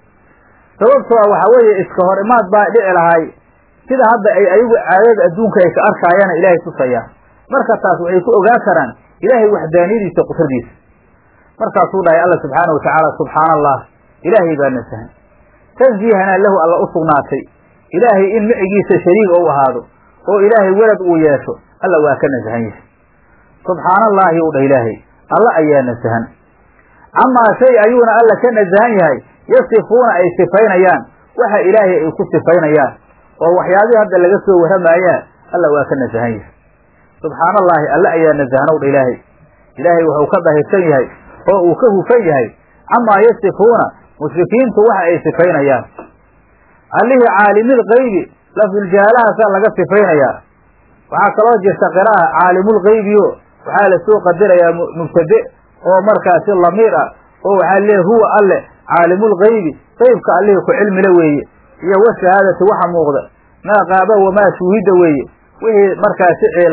Speaker 1: sababtoo a waxa weeye iska hor imaad baa dhici lahay sida hadda ay ayagu caadada adduunka ay ka arkaayana ilaahay tusaya marka taas waxay ku ogaan karaan ilaahay waxdaaniyadiisa qudradiisa markaasuu dhahay alla subxaana wa tacaala subxaana allah ilaahay baa nasahan tansiihanaa lahu alla u sugnaatay ilaahay in micigiisa shariig ou ahaado oo ilaahay welad uu yeesho alla waa ka nasahan yahay subxaana allaahi u dhah ilaahay alla ayaa nasahan camaa shay ayuuna alla ka nasahan yahay yasifuuna ay sifaynayaan waxa ilaahay ay ku sifaynayaan oo waxyaabihii hadda laga soo warramaayaa alla waa ka nasahan yahay subxaana allaahi alla ayaa nasahanow dha ilaahay ilaahay wuxuu ka dahirsan yahay oo uu ka hufan yahay camaa yasifuuna mushrikiintu waxa ay sifaynayaan allihii caalimil kaybi lafduljahalahaasaa laga sifaynayaa waxaa kaloo jirta qira'a caalimulkaybiyo waxaa la soo qadarayaa mubtade oo markaasi lamiir ah oo waxaa leeyahy huwa alle caalimulkaybi qaybka allihii ku cilmile weeye iyo wa shahaadati waxa muuqda maa qaaba wamaa shuuhida weeye wixii markaasi ciilan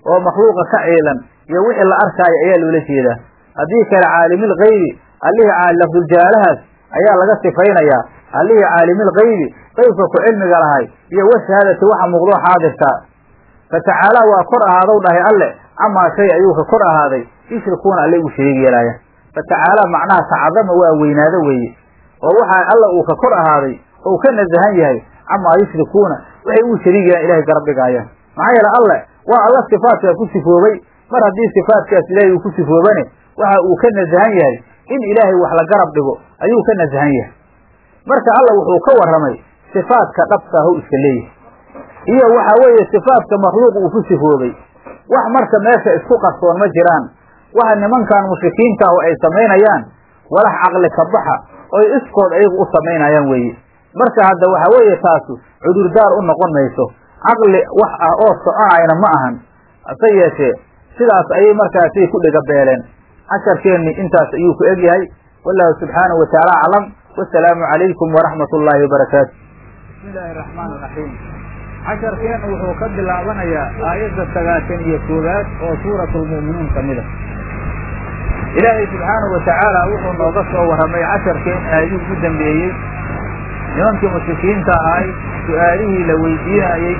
Speaker 1: oo makhluuqa ka ciilan iyo wixii la arkaayo ayaa loola jeedaa haddii kale caalimil kaybi allihii lafduljaalahaas ayaa laga sifaynayaa allihii caalimil kaybi qaybka ku cilmiga lahay iyo washahaadati waxa muuqdoo xaadirkaa fatacaala waa kor ahaadow dhahay alle camaa shay ayuu ka kor ahaaday yushrikuuna alle ugu shariig yeelaayaan fatacaala macnaha tacadama waa weynaado weeye oo waxaa alla uu ka kor ahaaday ou ka nasahan yahay camaa yushrikuuna waxay ugu shariig yeelaan ilahay garab dhigaayaan maxaa yeele alle waa alla sifaatkaa ku sifoobay mar haddii sifaatkaas ilaahay uu ku sifoobane waxa uu ka nasahan yahay in ilaahay wax la garab dhigo ayuu ka nasahan yahay marka alla wuxuu ka warramay sifaadka dhabkaahu iska leeyahay iyo waxa weeye sifaadka makhluuq uu ku sifoobay wax marka meesha isku qarsoon ma jiraan waxa nimankan mushrikiinta ahu ay samaynayaan walax caqli ka baxa oy iskood ayagu u samaynayaan weeye marka hadda waxa weeye taasu cudurdaar u noqon mayso caqli wax ah oo soconayna ma ahan hase yeeshee sidaas ayay markaasay ku dhega beeleen casharkeenni intaas ayuu ku egyahay wallahu subxaanahu watacaala aclam wasalaamu calaykum waraxmat ullaahi wabarakaatu bismi illaahi araxmaan iraxiim casharkeennu wuxuu ka bilaabanayaa aayadda sagaashan iyo koowaad oo suuratu lmu'minuun ka mid a ilaahay subxaanahu watacaala wuxuu nooga soo warramay casharkeen aayadii ugu dambeeyey nimankii mushrikiinta ahay su-aalihii la weydiinayey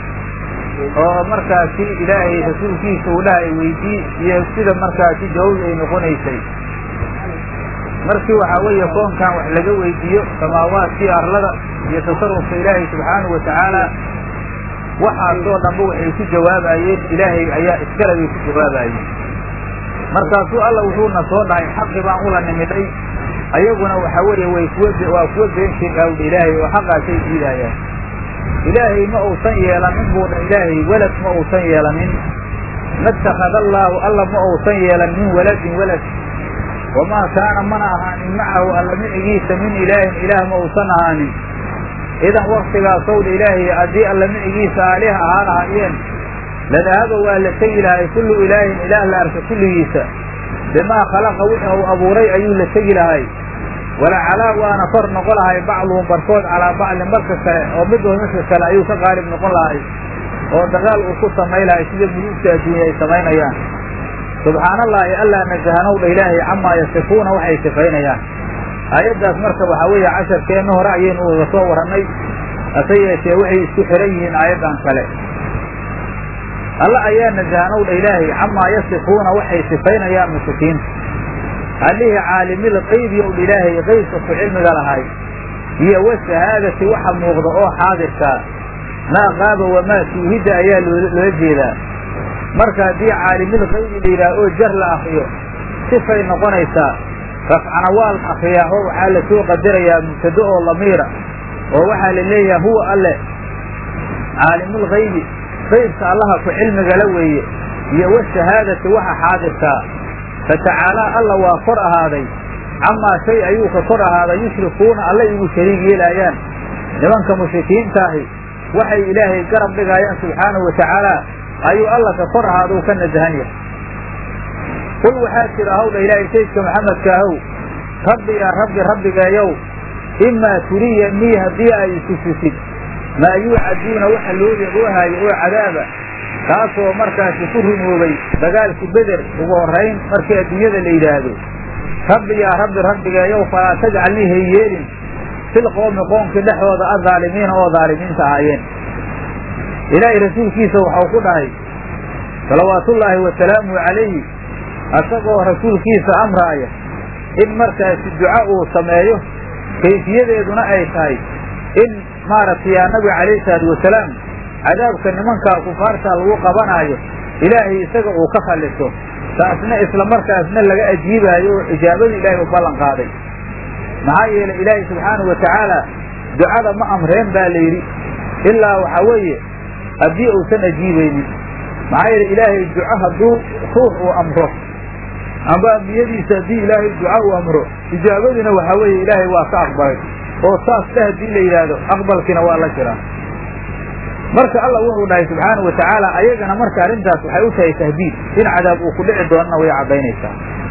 Speaker 1: oo markaasi ilaahay rasuulkiisa uu dhahay weydii iyo sida markaasi jawaab ay noqonaysay markii waxaa weeye koonkan wax laga weydiiyo samaawaadkii arlada iyo tasarufka ilaahay subxaanahu watacaala waxaasoo dhanba waxay ku jawaabayeen ilaahay ayaa iskale bay ku jawaabayeen markaasuu alla wuxuuna soo dhahay xaqi baan ula nimiday ayaguna waxa weeye way kuwa waa kuwa been sheegaawdha ilaahay oo xaqaasay diidaayaan ilaahay ma uusan yeelanin buu dha ilaahay welad ma uusan yeelanin ma ittakhada allaahu alla ma uusan yeelan min waladin walad wamaa kaana mana ahaanin macahu alla micigiisa min ilaahin ilaah ma uusan ahaanin idan waktigaasow dha ilaahay haddii alla micigiisa aaliha ahaa lahaayeen ladahaba waa la tegi lahay kullu ilaahin ilaah la arka kulligiisa bimaa khalaqa wixii uu abuuray ayuu la tegi lahay walacalaa waana kor noqon lahay bacduhum barkood calaa bacdin barka kale oo midba midka kale ayuu ka qaalib noqon lahay oo dagaal uu ku samayn lahay sida muluugta adduunya ay samaynayaan subxaana allahi allaa nasahanow dha ilaahay camaa yasifuuna waxay sifaynayaan aayaddaas marka waxaa weeye casharkeenna hore ayaynu uga soo warrannay hase yeeshee waxay isku xihan yihiin aayaddan kale alla ayaa nasahanow dha ilaahay camaa yasifuuna waxay sifaynayaan mushrikiinta allihii caalimil qaybi ow dha ilaahay qaybka ku cilmiga lahay iyo washahaadati waxa muuqda oo xaadirkaa maa qaaba wamaa shuuhida ayaa loola jeedaa marka haddii caalimil qaybi la yidhaah oo jar la akriyo sifay noqonaysaa rafcana waa la akriyaa oo waxaa la soo qadarayaa mubtado oo lamiira oo waxaa la leeyahay huwa alle caalimul qaybi qaybka allaha ku cilmigala weeye iyo washahaadati waxa xaadirkaa fatacaalaa alla waa kor ahaaday camaa shay ayuu ka kor ahaaday yushrikuuna alla igu shariig yeelaayaan nimanka mushrikiintaahi waxay ilaahay garab dhigaayaan subxaanahu watacaala ayuu alla ka kor ahaaduu ka nasahan yahay qul waxaa jira hawdha ilaahay saydka maxamedkaahow rabbi yaa rabbi rabbigeeyow imaa turiya nii haddii ay itusisid maa yuucaduuna waxa loo yaboohaayo oo cadaaba kaasoo markaasi ku rumoobay dagaalkii beder ugu horrayn markii adduunyada la yidhaahdo rabbi yaa rabbi rabbigeeyow falaa tajcalnii hay yeelin fil qoomi qoomkii dhexdooda adaalimiina oo daalimiinta ahaayeen ilaahay rasuulkiisa waxau ku dhahay salawaatullaahi wasalaamu calayhi asagoo rasuulkiisa amraaya in markaasi duca uu sameeyo kayfiyadeeduna ay tahay in maaragtay yaa nabiga calayhi salaatu wasalaam cadaabka nimankaa kufaarta lagu qabanaayo ilaahay isaga uu ka khalliso taasna isla markaasna laga ajiibaayo oo ijaabadii ilaahay u ballan qaaday maxaa yeelay ilaahay subxaanahu watacaala ducada ma amreen baa la yidhi ilaa waxaa weeye haddii uusan ajiibaynin maxaa yeele ilaahay duco hadduu ruux uu amro amba ambiyadiisa haddii ilaahay duca uu amro ijaabadiina waxaa weeye ilaahay waa ka aqbalay oo saas dheh haddii la yidhaahdo aqbalkiina waa la jiraa marka alla wuxuu dhahay subxaanahu watacaala ayagana marka arrintaas waxay u tahay tahdiid in cadaab uu ku dhici doonana way caddaynaysaa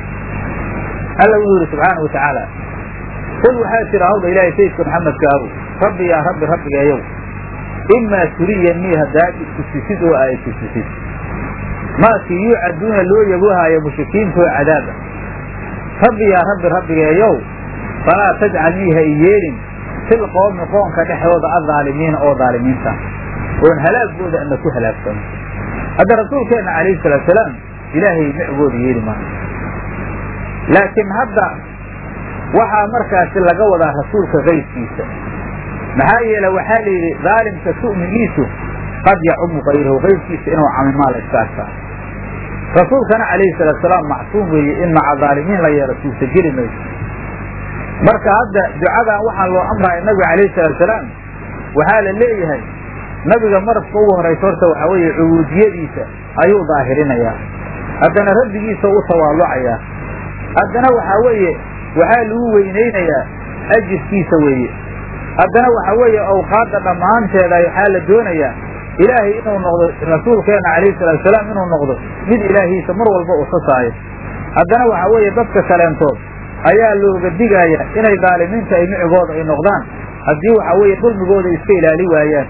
Speaker 1: alla wuxuu yihi subxaanahu watacaala qul waxaa jira hawdha ilaahay sayidka maxamedkaahu rabbi yaa rabbi rabbigeeyow imaa turiya nii haddaad itusisid oo aa itusisid maakii yuucaduuna loo yaboohaayo mushrikiintoo cadaaba rabbi yaa rabbi rabbigeeyow falaa tajcalnii ha i yeelin fil qoomi qoonka dhexdooda addaalimiina oo daalimiinta oon halaagooda ana ku halaagsano hadda rasuulkeenna calayhi salaatu salaam ilaahay micgooda yeeli maayo laakiin hadda waxaa markaasi laga wadaa rasuulka kayrkiisa maxaa yeele waxaa la yidhi daalimka su'migiisu qad yacumu kayrahu kayrkiisa inuu camimaa la iska arkaa rasuulkana calayhi salaatu salaam macsuum weeye in maca daalimiin la yeelo suusa geli mayso marka hadda ducadan waxaa loo amraya nabiga calayhi salaatu salaam waxaa la leeyahay nabiga marabka ugu horaysa horta waxaa weeye cubuudiyadiisa ayuu daahirinayaa haddana rabbigiisa u tawaalucayaa haddana waxaa weeye waxaa lagu weynaynayaa ajirkiisa weeye haddana waxaa weeye awqaadda dhammaanteeda waxaa la doonayaa ilaahay inuu noqdo rasuulkeenna calayhi salaatu salaam inuu noqdo mid ilaahiisa mar walba u sasaayo haddana waxaa weeye dadka kaleentood ayaa looga digaaya inay daalimiinta ay micigooda ay noqdaan haddii waxaa weeye dulmigooda iska ilaali waayaan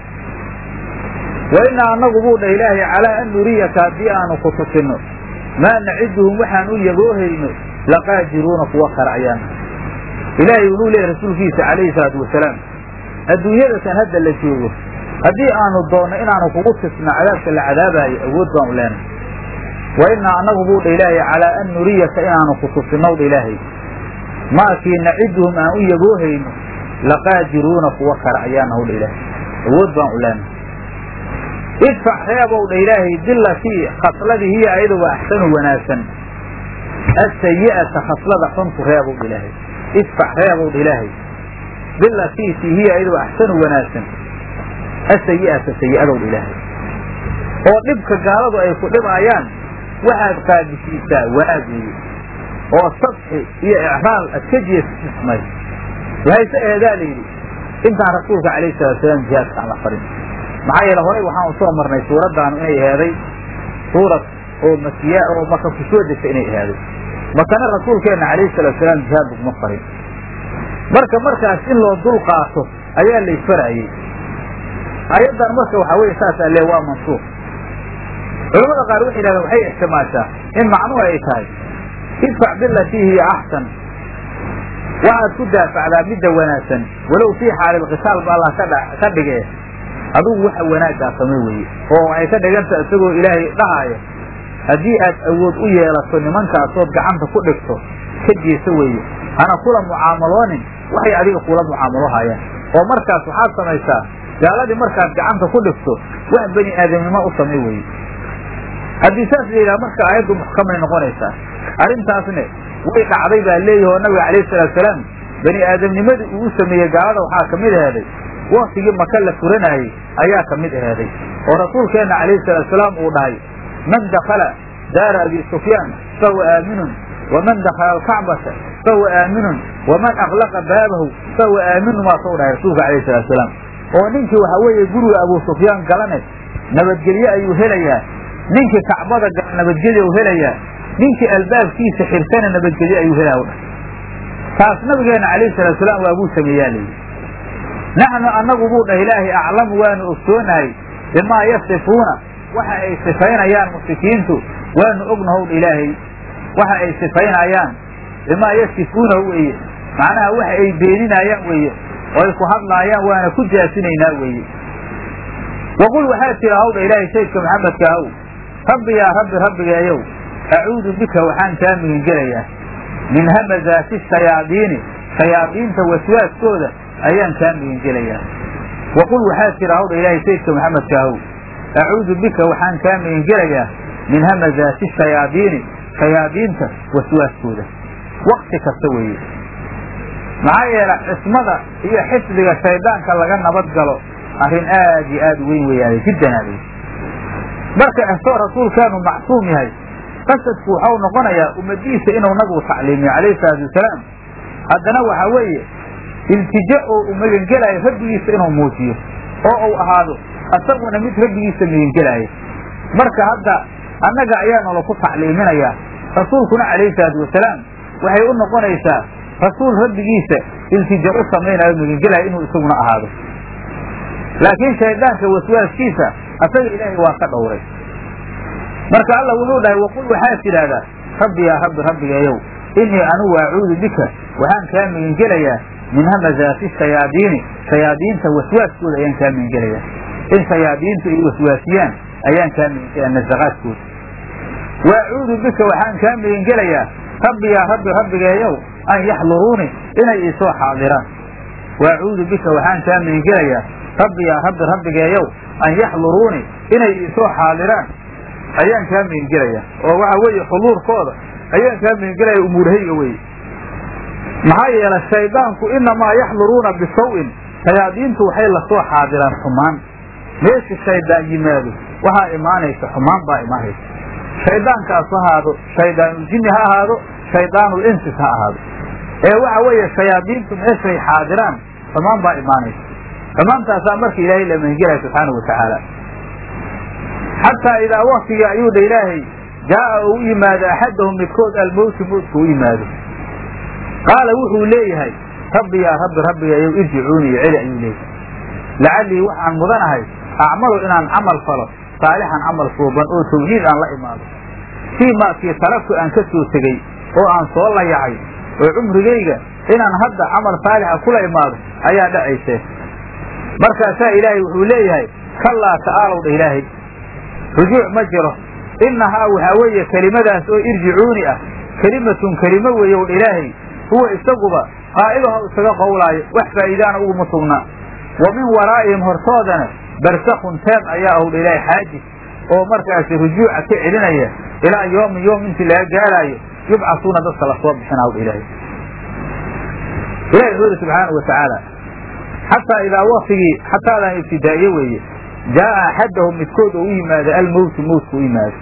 Speaker 1: wa innaa annagu buu dhah ilaahay calaa an nuriyaka haddii aanu ku tusinno maa naciduhum waxaan u yaboohayno laqaadiruuna kuwa kale ayaan ilaahay wuxuu leeyahy rasuulkiisa calayhi salaatu wasalaam adduunyadatan hadda la joogo haddii aanu doonno inaanu kugu tisno cadaabka la cadaabaayo awood baanu leenahay wa innaa annagu buu dha ilaahay calaa an nuriyaka inaanu ku tusinnow dha ilaahay maakii naciduhum aan u yaboohayno laqaadiruuna kuwa kale ayaanahu dha ilaahay awood baan u leenahay idfac reebow dha ilaahay bilatii khasladii hiya ayaduba axsanu wanaagsan asayi'ata khaslada xuntu reebow dha ilaahay idfac reebow dha ilaahay bilatii ti hiya ayaduba axsanu wanaagsan asayi'ata sayi'adow dha ilaahay oo dhibka gaaladu ay ku dhibaayaan waxaad qaadisiisaa wanaag weeye oo sadxi iyo icraal ad ka jeesismay waxayse eedaa la yidhi intaan rasuulka calayhi salatu salaam jihaadka aan la farin maxaa yeele horay waxaan usoo marnay suuraddaanu inay eheeday suurad oo makiya oo maka ku soo degta inay ehaaday makana rasuulkeenna calayhi salatu salaam jihaad laguma farin marka markaas in loo dul qaato ayaa la isfaraayey ayaddan marka waxaa weye saasaa le waa mansuuq culamada qaar waxay yidhahdeen waxay ixtimaashaa in macnuhu ay tahay idfac bilatii hiya axsan waxaad ku daafacdaa midda wanaagsan walow fii xaalilqitaal ba allah ka dhige adugu waxa wanaaggaa samay weeye oo waxay ka dhiganta isagoo ilaahay dhahaayo haddii aad awood u yeelato nimankaasood gacanta ku dhigto ka jeesa weeye hana kula mucaamaloonin waxay adiga kula mucaamalohayaan oo markaas waxaad samaysaa gaaladii markaad gacanta ku dhigto wax bani aadamnimo u samay weeye haddii saas la yidhaha marka aayaddu muxkamay noqonaysaa arrintaasne way dhacday baa leeyahi oo nabiga calayhi salaatu salaam bani aadamnimadii uu u sameeyey gaalada waxaa ka mid aheeday waktigii maka la furanaayey ayaa ka mid aheeday oo rasuulkeenna calayhi salaatu salaam uu dhahay man dakala daara abi sufyaan fahuwa aaminun waman dakala alkacbata fahuwa aaminun waman aklaqa baabahu fahuwa aaminun waasau dhahay rasuulka calayhi salatu salaam oo ninkii waxaa weeye guriga abu sufyaan galane nabadgelye ayuu helayaa ninkii kacbada gala nabadgelye u helayaa ninkii albaabkiisa xirtana nabadgelye ayuu helaya u dhahay taas nabigeena calayhi salatu salaam waabuu sameeyaa layidhi naxnu annagu buu dhah ilaahay aclamu waanu ogsoonahay bimaa yasifuuna waxa ay sifaynayaan mushrikiintu waanu ognahow ilaahay waxa ay sifaynayaan bimaa yasifuunahu weeye macnaha waxa ay beeninayaan weeye oo ay ku hadlaayaan waana ku jaasinaynaa weeye waqul waxaa tira hawdha ilaahay saydka maxamedka ahow rabbi yaa rabbi rabbigeeyow acuudu bika waxaan kaa migingelayaa min hamazaati shayaadiini shayaadiinta waswaaskooda ayaan kaa migingelayaa waqul waxaa tira hawdha ilaahay saydka maxamedka ahow acuudu bika waxaan kaa migingelayaa min hamazaati shayaadiini shayaadiinta waswaaskooda wakti kasta weeye maxaa yeele cismada iyo xifdiga shaydaanka laga nabad galo arrin aad iyo aad u weyn weeyaane jiddan aad marka estoo rasuulkaanu macsuum yahay qasadku waxau noqonayaa ummadiisa inuu nabigu tacliimiyo calayhi salaatu wasalaam haddana waxaa weeye iltija oo uu magangelaayo rabbigiisa inuu muujiyo oo uu ahaado asaguna mid rabbigiisa magangelaayo marka hadda annaga ayaa nala ku tacliiminayaa rasuulkuna calayhi salaatu wasalaam waxay u noqonaysaa rasuul rabbigiisa iltija u samaynayo magangelaayo inuu isaguna ahaado laakiin shaydaanka waswaaskiisa asaga ilaahay waa ka dhowray marka alla wuxuu dhahay waqul waxaad tidhaahdaa rabbi yaa rabbi rabbigeeyow innii anugu acuudu bika waxaan kaa megengelayaa min hamazaati shayaadiini shayaadiinta waswaaskooda ayaan kaa megengelayaa in shayaadiintu ay waswaasiyaan ayaan kaa megengelayaa nasaqaadkooda wa acuudu bika waxaan kaa megengelayaa rabbi yaa rabbi rabbigeeyow an yaxduruuni inay iisoo xaadiraan wa acuudu bika waxaan kaa megengelayaa rabbi yaa rabbi rabbigeeyow an yaxduruuni inay iisoo xaadiraan ayaan kaa megengelayaa oo waxa weeye xuduurkooda ayaan kaa megengelaya umuurhayga weye maxaa yeelay shaydaanku inamaa yaxduruuna bisaw-in shayaadiintu waxay lasoo xaadiraan xumaan meesha shaydaan yimaado waxaa imaanaysa xumaan baa imaanaysa shaydaankaas ha ahaado shaydaanuljinni ha ahaado shaydaanul insis ha ahaado ee waxa weeye shayaadiintu meeshay xaadiraan xumaan baa imaanaysa xumaantaasaa marka ilaahay la mehengelaya subxaanau watacaala xataa idaa waktiga ayuu dha ilaahay jaa'a oo u yimaado axadahum midkood almowti mowtka u yimaado qaala wuxuu leeyahay rabbi yaa rabbi rabbigayow irjicuuni iyo celi ayuu leeyahay lacallii waxaan mudanahay acmalu inaan camal falo saalixan camal suuban oo tawxiid aan la imaado fii maakii taragtu aan ka soo tegey oo aan soo layacay oo cumrigayga inaan hadda camal saalixa kula imaado ayaa dhacaysee markaasaa ilaahay wuxuu leeyahay kallaa ta'aalow dha ilaahay rujuuc ma jiro innahaa waxaa weeye kelimadaas oo irjicuuni ah kelimatun kelimo weeye ow dha ilaahay huwa isaguba qaa'iluha isaga qowlaayo wax faa'iidaana uguma sugna wa min waraa'ihim hortoodana barsakun teeb ayaa ow dha ilaahay xaajis oo markaasi rujuuca ka celinaya ilaa yoomin yoom intii laga gaaraayo yubcasuuna dadka lasoo bixinaa dha ilaahay ilahi wuxuu yidhi subxaanau watacaala xataa idaa waktigii xataadaan ibtidaa'iye weeye jaa'a axadahum midkood oo u yimaado almowtu mowtka u yimaado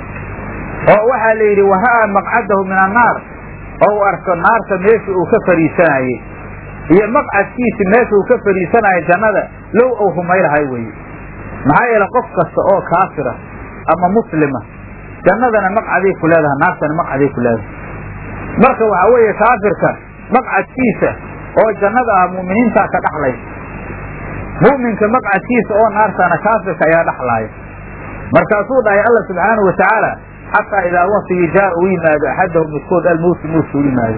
Speaker 1: oo waxaa la yidhi wara'aa maqcadahu min annaar oo u arko naarta meesha uu ka fadhiisanayey iyo maqcadkiisi meesha uu ka fadhiisanaayo jannada low ou rumaylahay weeye maxaa yeele qof kasta oo kaafira ama muslima jannadana maqcaday ku leedahay naartana maqcaday ku leedahay marka waxaa weeye kaafirka maqcadkiisa oo jannada ah mu'miniintaa ka dhaxlay mu'minka maqcadkiisa oo naartana kaafirka ayaa dhaxlaaya markaasuu dhahay alla subxaanahu watacaala xataa idaa waktigii jaa u yimaado axadahum midkood almowtu mowtka u yimaado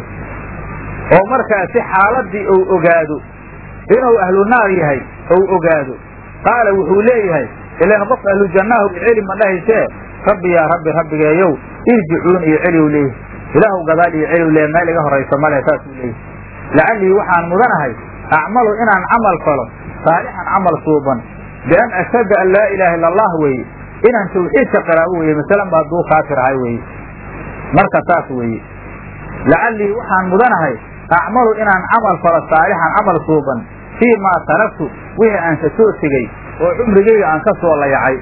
Speaker 1: oo markaasi xaaladii ou ogaado inuu ahlu naar yahay ou ogaado qaala wuxuu leeyahay ilan qof ahlu jannahu iceli ma dhahaysee rabbi yaa rabbi rabbigeeyow irjicuun iyo celiw leeyahy ilaahu gadaal iyo celiw leeya meel iga horaysa male saasuu leeyahy lacallii waxaan mudanahay acmalu inaan camal falo saalixan camal suuban bian ashhada an laa ilaaha illa allah weeye inaan tawxiidka qiraabo weeye masalan ba hadduu kaafir ahay weeye marka saas weeye lacallii waxaan mudanahay acmalu inaan camal falo saalixan camal suuban fii maa taragtu wixii aan ka soo tegey oo cumrigayga aan ka soo layacay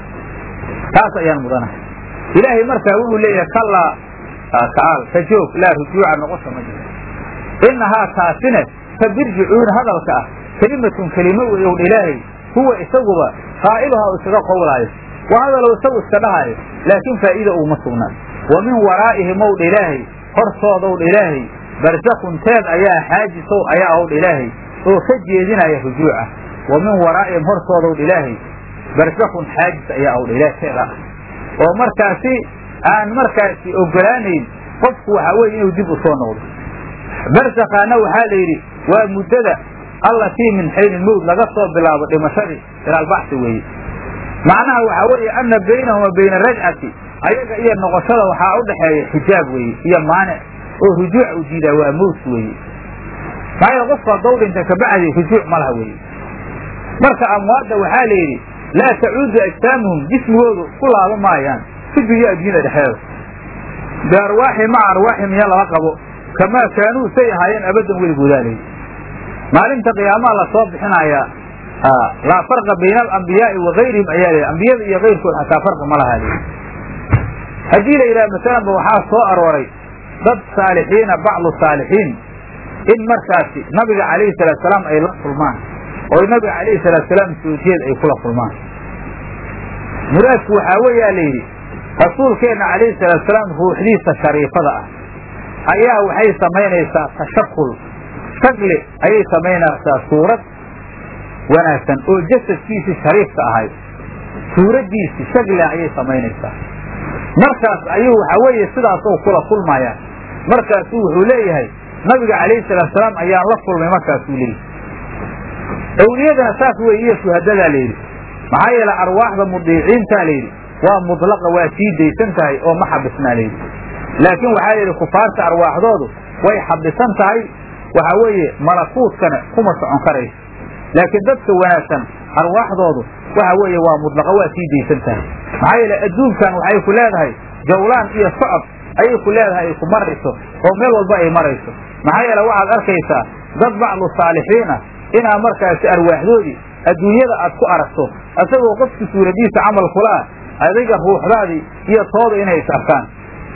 Speaker 1: taas ayaan mudanahay ilaahay markaa wuxuu leeyahay kallaa ta'aal ka joog laa rujuuca noqosha ma jiro innahaa taasine ka birjicuun hadalka ah kelimatun kelimo wey own ilaahay huwa isaguba qaa'iluha u isaga qowlaayo waa hadalow isagu iska dhahaayo laakiin faa'iida uguma sugnaan wa min waraa'ihim owdha ilaahay hortoodowdha ilaahay barsakun teed ayaa xaajisow ayaa owdha ilaahay oo ka jeedinaya rujuuca wa min waraa'ihim hortoodowdha ilaahay barsakun xaajis ayaa owdha ilahay teed ah oo markaasi aan markaasi ogolaanayn qofku waxaa weye inuu dib u soo noqdo barsakaana waxaa la yidhi waa muddada allatii min xayni mowd laga soo bilaabo dhimashadii ilaalbaxsi weeye macnaha waxaa weeye ana baynahuma bayna rajcati ayaga iyo noqoshada waxaa u dhaxeeya xijaab weeye iyo maanic oo rujuuc u diidaa waa mowt weeye maxaa yeele qofku haddou dhinta kabacdi rujuuc ma laha weeye marka amwaadda waxaa la yidhi laa tacuudu ajsaamuhum jismigoodu ku laaba maayaan fi dunya addunyada dhexeeda biarwaaxi maca arwaaxi miya lala qabo kamaa kaanuu say ahaayeen abadan weligoodaa layidhi maalinta qiyaamaha lasoo bixinayaa laa farqa bayna alambiyaai wa gayrihim ayaa la ambiyada iyo kayrkood xataa farqi ma lahaa layidhi haddii la yidhaha masalanba waxaa soo arooray dad saalixiina bacdu saalixiin in markaasi nabiga calayhi salaatusalaam ay la kulmaan oo nabiga calayhi salaatusalaam soo jeed ay kula kulmaan muraadku waxaa weeyaa la yidhi rasuulkeenna calayhi salaatusalaam ruuxdiisa shariifada ah ayaa waxay samaynaysaa tashakul shakli ayay samaynaysaa suurad wanaagsan oo jasadkiisii shariifka ahay suuraddiisii shaklia ayay samaynaysaa markaas ayuu waxa weeye sidaasoo kula kulmaya markaasuu wuxuu leeyahay nabiga calayhi salaatu salaam ayaan la kulmay markaasuu leeyahy awliyadana saas wey iyo shuhadadaa layidhi maxaa yeele arwaaxda mudiiciintaa layidhi waa mudlaqa waa sii daysan tahay oo ma xabisnaa layidhi laakiin waxaa yidhi kufaarta arwaaxdoodu way xabisan tahay waxaa weeye malakuutkana kuma socon karayso laakiin dadka wanaagsan arwaaxdoodu waxa weeye waa mudlaqa waa sii daysan tahay maxaa yeele adduunkan waxay ku leedahay jawlaan iyo socod ayay ku leedahay ay ku marayso oo meel walba ay marayso maxaa yeele waxaad arkaysaa dad bacdu saalixiina inaa markaasi arwaaxdoodii adduunyada aad ku aragto isagoo qofki suuradiisa camal kula ah adiga ruuxdaadii iyo tooda inay is arkaan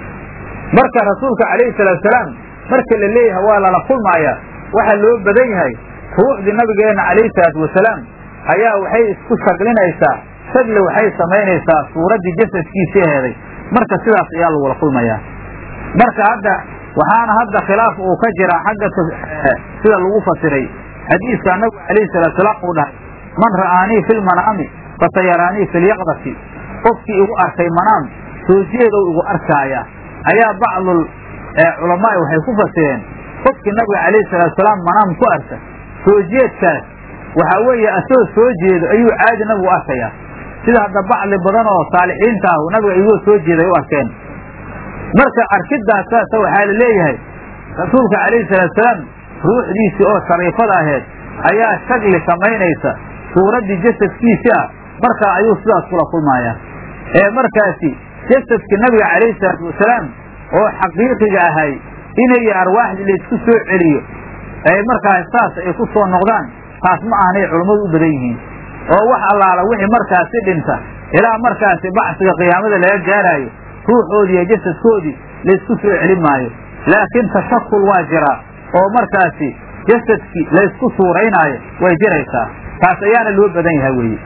Speaker 1: marka rasuulka calayhi salaatusalaam marka la leeyahay waa lala kulmaaya waxaa loo badan yahay ruuxdii nabigeenna calayhi salaatu wasalaam ayaa waxay isku shaglinaysaa shagle waxay samaynaysaa suuraddii jasadkiisii heeday marka sidaas ayaa lagula kulmayaa marka hadda waxaana hadda khilaaf uu ka jiraa xagga sida lagu fasiray xadiiska nabigu calayhi salaatusalaam uu dhahay man ra'aanii fi lmanaami fasayaraanii fi lyaqdati qofkii igu arkay manaam soo jeedow igu arkaaya ayaa bacdul culamaai waxay ku fasireen qofkii nabiga calayhi salaatusalaam manaam ku arka soo jeedkaas waxaa weeye asagoo soo jeedo ayuu caadi nabigu arkayaa sida hadda bacdi badan oo saalixiinta ah nabiga igoo soo jeeday u arkeen marka arkiddaas saasa waxaa la leeyahay rasuulka calayhi salaatusalaam ruuxdiisii oo shariifada aheed ayaa shagli samaynaysa suuraddii jasadkiisii ah markaa ayuu sidaas kula kulmayaa ee markaasi jasadkii nabiga calayhi salaatu wasalaam oo xaqiiqiga ahay inay arwaaxdii laysku soo celiyo ay markaas saas ay ku soo noqdaan taas ma ahanay culummadu u badan yihiin oo wax allaala wixii markaasi dhinta ilaa markaasi bacsiga qiyaamada laga gaaraayo ruuxoodii iyo jasadkoodii laysku soo celin maayo laakiin tashakul waa jiraa oo markaasi jasadkii laysku suuraynaayo way jiraysaa taas ayaana loo badan yahay weeye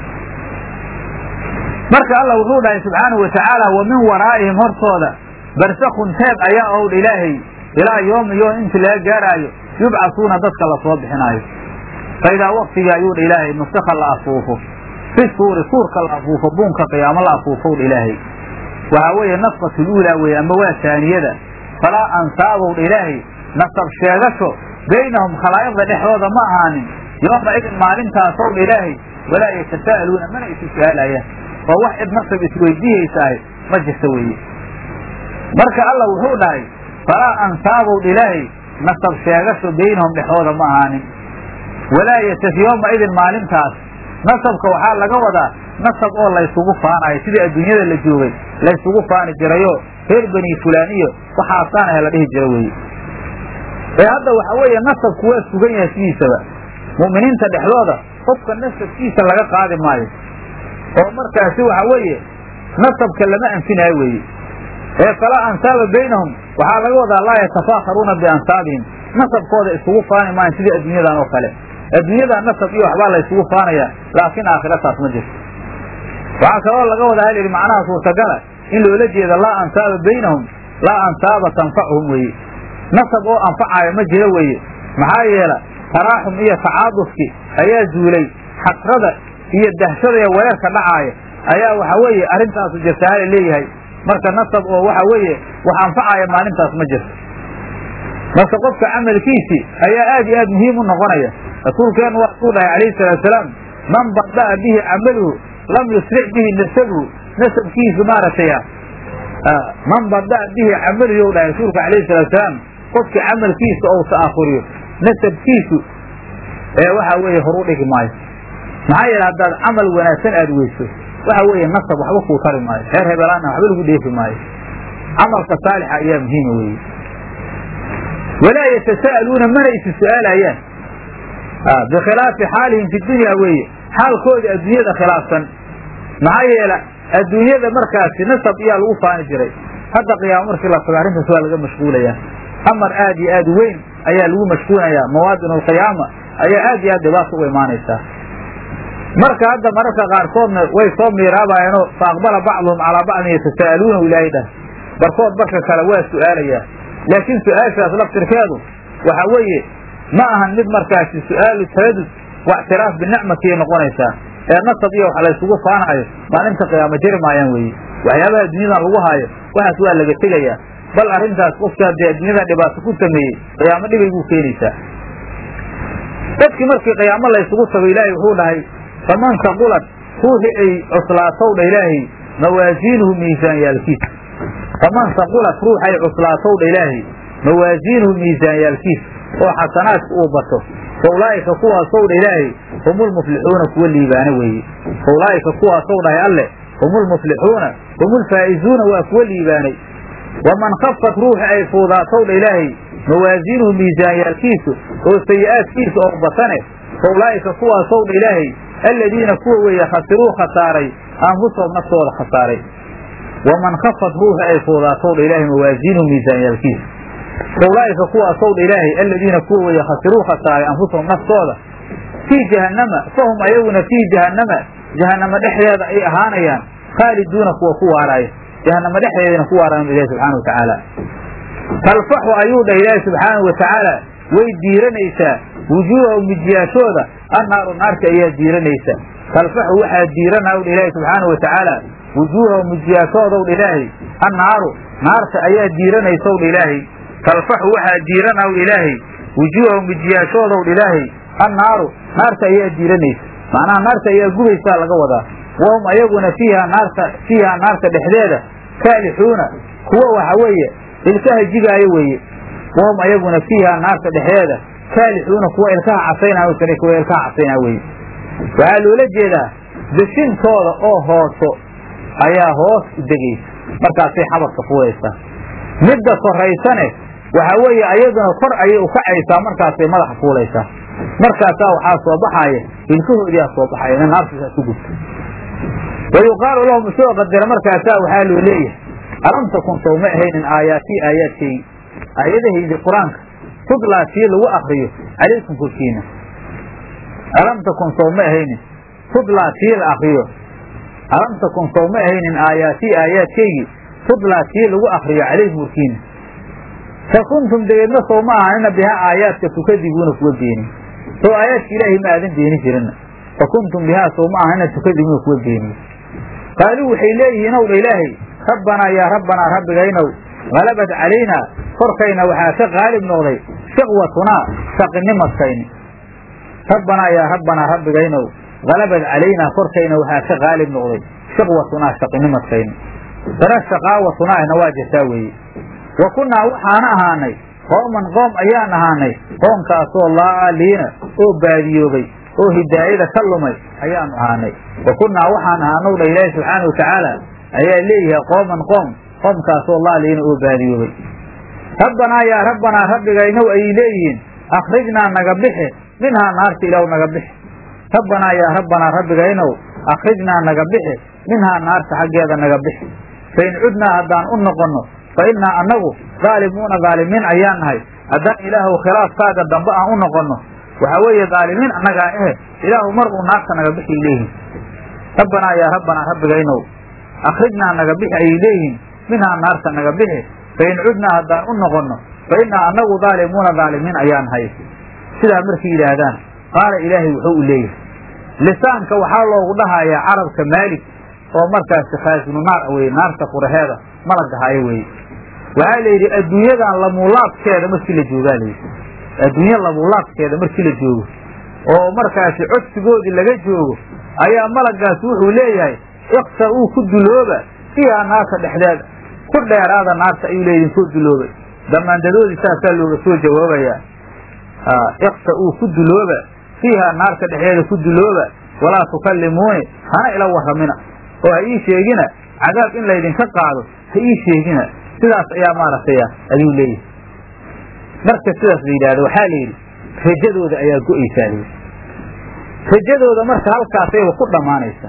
Speaker 1: marka allah wuxuu dhahay subxaanahu wa tacaala wa min waraa'ihim hortooda barsakun teeb ayaa owdh ilaahay ilaa yoomi yoom intii laga gaaraayo yubcasuuna dadka lasoo bixinaayo fa idaa waktigii ayuu dha ilaahay nusika la afuufo fi suuri suurka la afuufo buunka qiyaamo la afuufow dha ilaahay waxaa weeye nafqatu luulaa weeye amba waa taaniyada falaa ansaabow dha ilaahay nasab sheegasho baynahum khalaa'iqda dhexdooda ma ahaanin yooma idin maalintaasow dha ilaahay walaa yatasaa'aluuna mana isu su-aalayaan oo wax cid nasab isweydiihaysa ahy ma jirta weeye marka allah wuxuu dhahay falaa ansaabow dha ilaahay nasab sheegasho baynahum dhexdooda ma ahaanin walaa yataf yooma idin maalintaas nasabka waxaa laga wadaa nasab oo laysugu faanayo sidii adduunyada la joogay laysugu faani jirayo reer beni fulaaniyo waxaasaan ah la dhihi jira weeye ee hadda waxa weeye nasabku waa sugan yahay sidiisaba mu'miniinta dhexdooda qofka nasabkiisa laga qaadi maayo oo markaasi waxa weeye nasabka lama anfinaayo weeye ee falaa ansaaba baynahum waxaa laga wadaa laa yatafaakharuuna biansaabihim nasabkooda isugu faani maayan sidii adduunyadan oo kale adduunyadan nasab iyo waxbaa la ysugu faanaya laakiin aakhira taas ma jirto waxaa kaloo laga wadaa hal yidhi macnaha suurtagala in loola jeeda laa ansaaba baynahum laa ansaaba tanfachuhum weeye nasab oo anfacaayo ma jiro weeye maxaa yeela taraaxum iyo tacaadufki ayaa zuulay xasrada iyo dahshada iyo weerarka dhacaaya ayaa waxa weeye arrintaasu jirtahala leeyahay marka nasab oo waxa weeye wax anfacaya maalintaas ma jirto marka qofka camalkiisii ayaa aad iyo aad muhiim u noqonaya rasuulkeenu waa kuu dhahay calayhi salaatusalaam man bada'a bihi camaluhu lam yusric bihi nasabuhu nasabkiisu maaragtay man bada'a bihi camaluhu dhahay rasuulka calayhi salaatusalaam qofkii camalkiisa ou ta'ahuriyo nasabkiisu ee waxa weeye horu dhigi maayo maxaa yeele haddaad camal wanaagsan aad weyso waxa weeye nasab waxba kuu tari maayo reer hebelaana waxba lagu dheefi maayo camalka saalixa ayaa muhiima weeye walaa yatasa'aluuna mana isi su-aalayaan bikhilaafi xaalihim fi dunya weeye xaalkooda adduunyada khilaafsan maxaa yeele adduunyada markaasi nasab iyaa lagu faani jiray hadda qiyaamo markii la tago arrintaas waa laga mashquulayaa amar aad iyo aad weyn ayaa lagu mashquulayaa mawaadin alqiyaama ayaa aad iyo aad dhibaata u imaanaysaa marka hadda mararka qaarkoodna way soo miiraabayeenoo fa aqbala bacduhum calaa bacdin yatasa'aluuna ilaahay dhah barkood barka kale waa su-aalayaa laakiin su-aashaas laftirkeedu waxa weeye ma ahan mid markaasi su-aalu taradud waictiraaf binicmatiyay noqonaysaa ee nasab iyo wax laysugu faanayo maalinta qiyaamo jiri maayaan weeye waxyaabaha dunyadan lagu haayo waxaas waa laga tegayaa bal arrintaas qofka dee addunyada dhibaato ku sameeyey qiyaamo dhibay buu keenaysaa dadkii markii qiyaamo laysugu tago ilaahay wuxuu dhahay faman saqulat ruuxi ay cuslaatow dha ilaahay mawaasiinuhu miisaanyaalkiisa faman saqulat ruux ay cuslaatow dha ilaahay mawaasiinuhu miisaanyaalkiisa oo xasanaadka uu bato fa ulaa'ika kuwaasow dha ilaahay humulmuflixuuna kuwa liibaana weeye fa ulaa'ika kuwaasow dhahay alle humulmuflixuuna humulfaa'izuuna waa kuwa liibaanay waman khafat ruuxi ay fuudaatow dha ilaahay mawaasiinuhu miisaanyaalkiisu oo sayi'aadkiisa oo batane fa ulaa'ika kuwaasow dha ilaahay aladiina kuwa weeye khasiruu khasaaray anfusahum naftooda khasaaray waman khafat ruuxi ay fuudaatow dha ilaahay mawaasiinuhu miisaanyaalkiisa fa ulaa'ika kuwaasow dha ilaahay aladiina kuwa weeye khasiruu khasaaray anfusahum naftooda fii jahannama fahum ayaguna fii jahannama jahannama dhexdeeda ay ahaanayaan khaaliduuna kuwa ku waaraaya jahannama dhexdeedana ku waaraayan ilahi subxaana watacaala talfaxu ayuu dhah ilaahi subxaanau watacaala way diiranaysaa wujuuhahum mijiyaashooda annaaru naarta ayaa diiranaysa talfaxu waxaa diiranaw dha ilaahi subxaana watacaala wujuuhahum mijiyaashoodow dha ilaahay annaaru naarta ayaa diiranaysow dha ilaahay talfaxu waxaa diiranaw ilaahay wujuuhahum mijiyaashoodow dha ilaahay annaaru naarta ayaa diiranaysa macnaha naarta ayaa gubaysaa laga wadaa wahum ayaguna fiiha naarta fiiha naarta dhexdeeda kaalixuuna kuwa waxa weeye ilkaha jigaayo weeye wahum ayaguna fiiha naarta dhexdeeda kaalixuuna kuwa ilkaha casaynaayo kale kuwa ilkaha casaynaa weeye waxaa loola jeedaa deshintooda oo hooso ayaa hoos u degaysa markaasay xabadka fuulaysaa midda koraysane waxaa weeye ayaduna kor ayay ukacaysaa markaasay madaxa fuulaysaa markaasaa waxaa soo baxaaya ilkahoodiaa soo baxaya ina naartiisaa ku gubta wa yuqaalu lahum isagoo qadara markaasaa waxaa loo leeyahay alam takun sow ma ahaynin aayaatii aayaadkaygi aayadahaydi qur-aanka tudlaa tii lagu akriyo calaykum korkiina alam takun sow ma ahaynin tudlaa tii la akriyo alam takun sow ma ahaynin aayaatii aayaadkaygi tudlaa tii lagu akriyo calaykum korkiina fa kuntum dabeedna sow ma ahanina bihaa aayaadka tukadibuuna kuwa beeni sow aayaadka ilaahay ma aadan beeni jirina fa kuntum bihaa sow ma ahanina tukadibuuna kuwa beeniye qaaluu waxay leeyihiin ow dha ilaahay rabbanaa yaa rabbanaa rabbigaynow halabat calaynaa korkayna waxaa ka qaalib noqday shiqwatunaa shaqinimadkayni rabbanaa yaa rabbanaa rabbigaynow halabad calaynaa korkayna waxaa ka qaalib noqday shiqwatunaa shaqinimadkayni dana shaqaawatunaahna waa jirtaa weeye wa kunnaa waxaana ahaanay qooman qoom ayaan ahaanay qoomkaasoo laaliina oo baadiyoobay oo hidaayada ka lumay ayaanu ahaanay wa kunnaa waxaan ahaanow dha ilaahi subxaana watacaala ayaa leeyahay qooman qoom qoomkaasoo laaliina oo baadiyoobay rabbanaa yaa rabbanaa rabbigaynow ayay leeyihiin akhrijnaa naga bixi minhaa naarta ilaw naga bixi rabbanaa yaa rabbanaa rabbigaynow akhrijnaa naga bixi minhaa naarta xaggeeda naga bixi fain cudnaa haddaan u noqonno fa innaa annagu daalimuuna daalimiin ayaan nahay haddaan ilaahuw khilaafkaaga dambe aan u noqonno waxaa weeye daalimiin annagaa ehe ilaahu mar uu naarta naga bixi leeyihin rabbanaa yaa rabbanaa rabbigaynow akhrijnaa naga bixi ayay leeyihiin minhaa naarta naga bixi fain cudnaa haddaan u noqonno fa innaa annagu daalimuuna daalimiin ayaan nahay sidaa markay yidhaahdaan qaala ilaahay wuxuu u leeyahay lisaanka waxaa loogu dhahayaa carabka maalig oo markaasi khaasinu naar weye naarta furaheeda malagahaayo weye waxaa la yidhi adduunyadan lamuulaadkeeda markii la joogaa layidhi adduunye lamuulaadkeeda markii la joogo oo markaasi codsigoodii laga joogo ayaa malagaasi wuxuu leeyahay iksa uu ku dulooba fiihaa naarta dhexdeeda ku dheeraada naarta ayuu leeyihin koo duloobay damaandadoodii saasaa looga soo jawaabayaa iksa uu ku dulooba fiihaa naarta dhexdeeda ku dulooba walaa tukallimuuni hana ila warramina oo ha ii sheegina cadaab in laydinka qaado ha ii sheegina sidaas ayaa maaragtay ayuu leeyahay marka sidaas la yidhahdo waxaa la yidhi rajadooda ayaa go-aysaa layidhi rajadooda marka halkaasayba ku dhammaanaysaa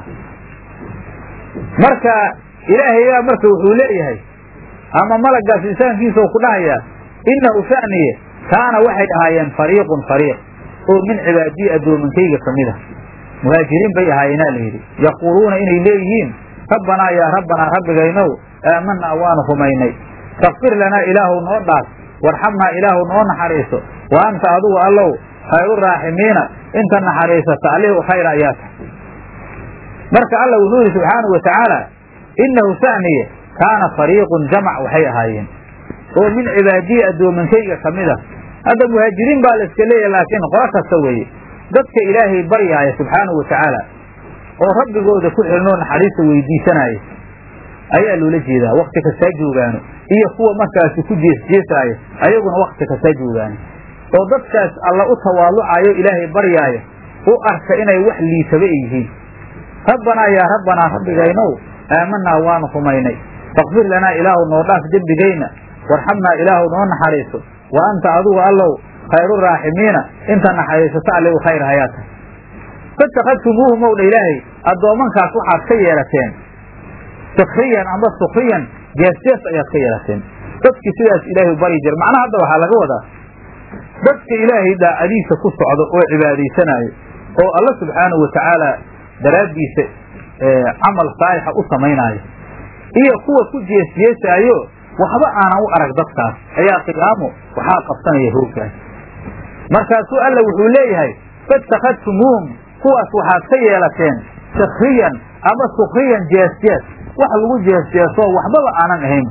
Speaker 1: marka ilaahayaa marka wuxuu leeyahay ama malagaas insaankiisa u ku dhahayaa innahu sha'niye kaana waxay ahaayeen fariiqun fariiq oo min cibaadiyi addoominkayga ka mid a muhaajiriin bay ahaayeenaa la yidhi yaquuluuna inay leeyihiin rabbanaa yaa rabbanaa rabbigaynow aamanaa waanu rumaynay fakfir lanaa ilaahu noo dhaaf warxamnaa ilaahu noo naxariiso wa anta adugu allow khayru raaximiina inta naxariisata allihii u khayra ayaa tahay marka alla wuxuu yidhi subxaanahu wa tacaala innahu sa'niye kaana fariiqun jamac waxay ahaayeen oo min cibaadiyi addoomankayga ka mid a hadda muhaajiriin baa la iska leeyahay laakiin qolo kasta weeye dadka ilaahay baryaaya subxaanahu watacaala oo rabbigooda ku xilnoo naxariista weydiisanaya ayaa loola jeedaa wakti kastaa joogaano iyo kuwa markaasi ku jeesjeesaaya ayaguna wakti kastaa joogaano oo dadkaas alla u tawaalucayo ilaahay baryaaya u arka inay wax liitaba ay yihiin rabbanaa yaa rabbanaa rabbigaynow aamanaa waanu rumaynay fakfir lanaa ilaahu noo dhaaf dembigayna warxamnaa ilaahu noo naxariiso wa anta adugu allow khayru raaximiina inta naxariisato alle u khayr hayaa tahay fatakadtumuuhu mowdha ilaahay addoommankaas waxaad ka yeelateen sakriyan amba sukriyan jeesjees ayaad ka yeelateen dadki sidaas ilaahay u baryi jira macnaha hadda waxaa laga wadaa dadka ilaahay daacadiisa ku socdo oo cibaadaysanaayo oo alla subxaanahu watacaala daraaddiisa camal saalixa u samaynaayo iyo kuwa ku jeesjeesaayo waxba aanan u arag dadkaas ayaa qiyaamo waxaa qabsanaya hooggaas markaasuu alla wuxuu leeyahay fatakadtumuuhum kuwaas waxaad ka yeelateen sakriyan ama sukriyan jeesjees wax lagu jeesjeesoo waxbaba aanan ahayn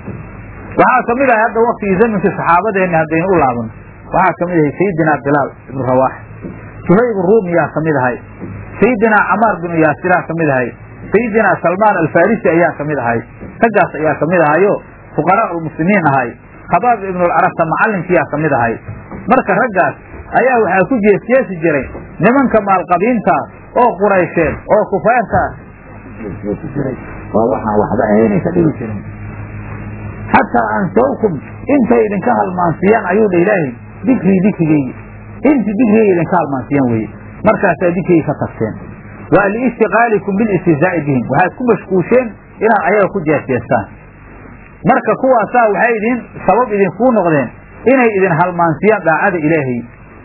Speaker 1: waxaa ka mid ahay hadda waktigii zaminkii saxaabadeenni haddaynu u laabano waxaa ka mid ahay sayidinaa bilaal ibnu rawaax suhayb ruumiyaa ka mid ahay sayidinaa camaar binu yaasiraa ka mid ahay sayidinaa salmaan alfarisi ayaa ka mid ahay raggaas ayaa ka mid ahayo fuqaraa ulmuslimiin ahay khabaab ibnulcarabta macallinkiyaa ka mid ahay marka raggaas ayaa waxaa ku jeesjeesi jiray nimanka maalqabiinta oo quraysheed oo kufaarta jeesjeesi jiray oo waxaan waxba ahaynaysa dhigi jirin xataa ansawkum intay idinka halmaansiiyaan ayuu dha ilaahay dikrii dikrigeygi intii dikrigeyga idinka halmaansiiyaan weye markaasaa dikrigii ka tagteen waa liishtiqaalikum bilistihzaa'i bihim waxaad ku mashquusheen inaad ayaga ku jeesjeestaan marka kuwaasaa waxay idin sabab idinkuu noqdeen inay idin halmaansiyaan daacada ilaahay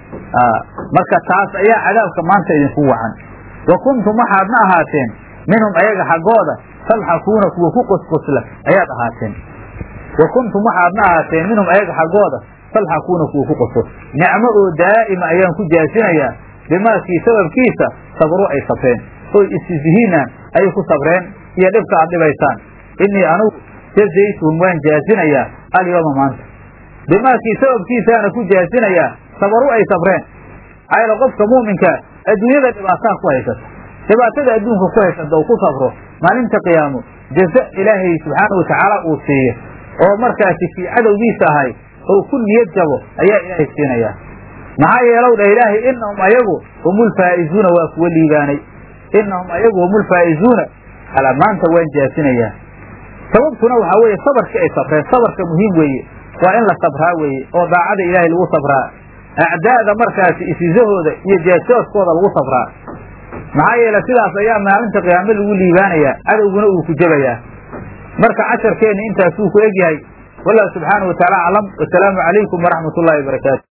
Speaker 1: marka taas ayaa cadaabka maanta idinku wacan wa kuntum waxaadna ahaateen minhum ayaga xaggooda talxakuuna kuwa ku qosqosla ayaad ahaateen wa kuntum waxaadna ahaateen minhum ayaga xaggooda talxakuuna kuwa ku qosqos nicmo oo daa'ima ayaan ku jaasinayaa bimaakii sababkiisa sabru ay sabreen oy istisihiinaan ayay ku sabreen iyo dhibka aad dhibaysaan innii anugu jazaytuhum waan jaasinayaa alyooma maanta bimaakii sababkiisaana ku jaasinayaa sabaru ay sabreen ayla qofka muuminka adduunyada dhibaataa ku haysata dhibaatada adduunka ku haysata oo ku sabro maalinta qiyaamo jaza ilaahay subxaana watacaala uu siiyo oo markaasi kii cadowgiisa ahay oo ku niyad jabo ayaa ilaahay siinayaa maxaa yeelow dhah ilaahay inahum ayagu humulfaa'izuuna waa kuwa liibaanay inahum ayagu humulfaa'izuuna ala maanta waan jaasinayaa sababtuna waxaa weeye sabarkii ay sabreen sabarka muhiim weeye waa in la sabraa weeye oo daacada ilaahay lagu sabraa acdaa'da markaasi isizahooda iyo jeesjooskooda lagu sabraa maxaa yeele sidaas ayaa maalinta qiyaamo lagu liibaanayaa cadowguna uu ku jebayaa marka casharkeenni intaasuu ku egyahay wallahu subxaanahu wataala aclam wasalaamu calaykum waraxmat ullahi wabarakaatu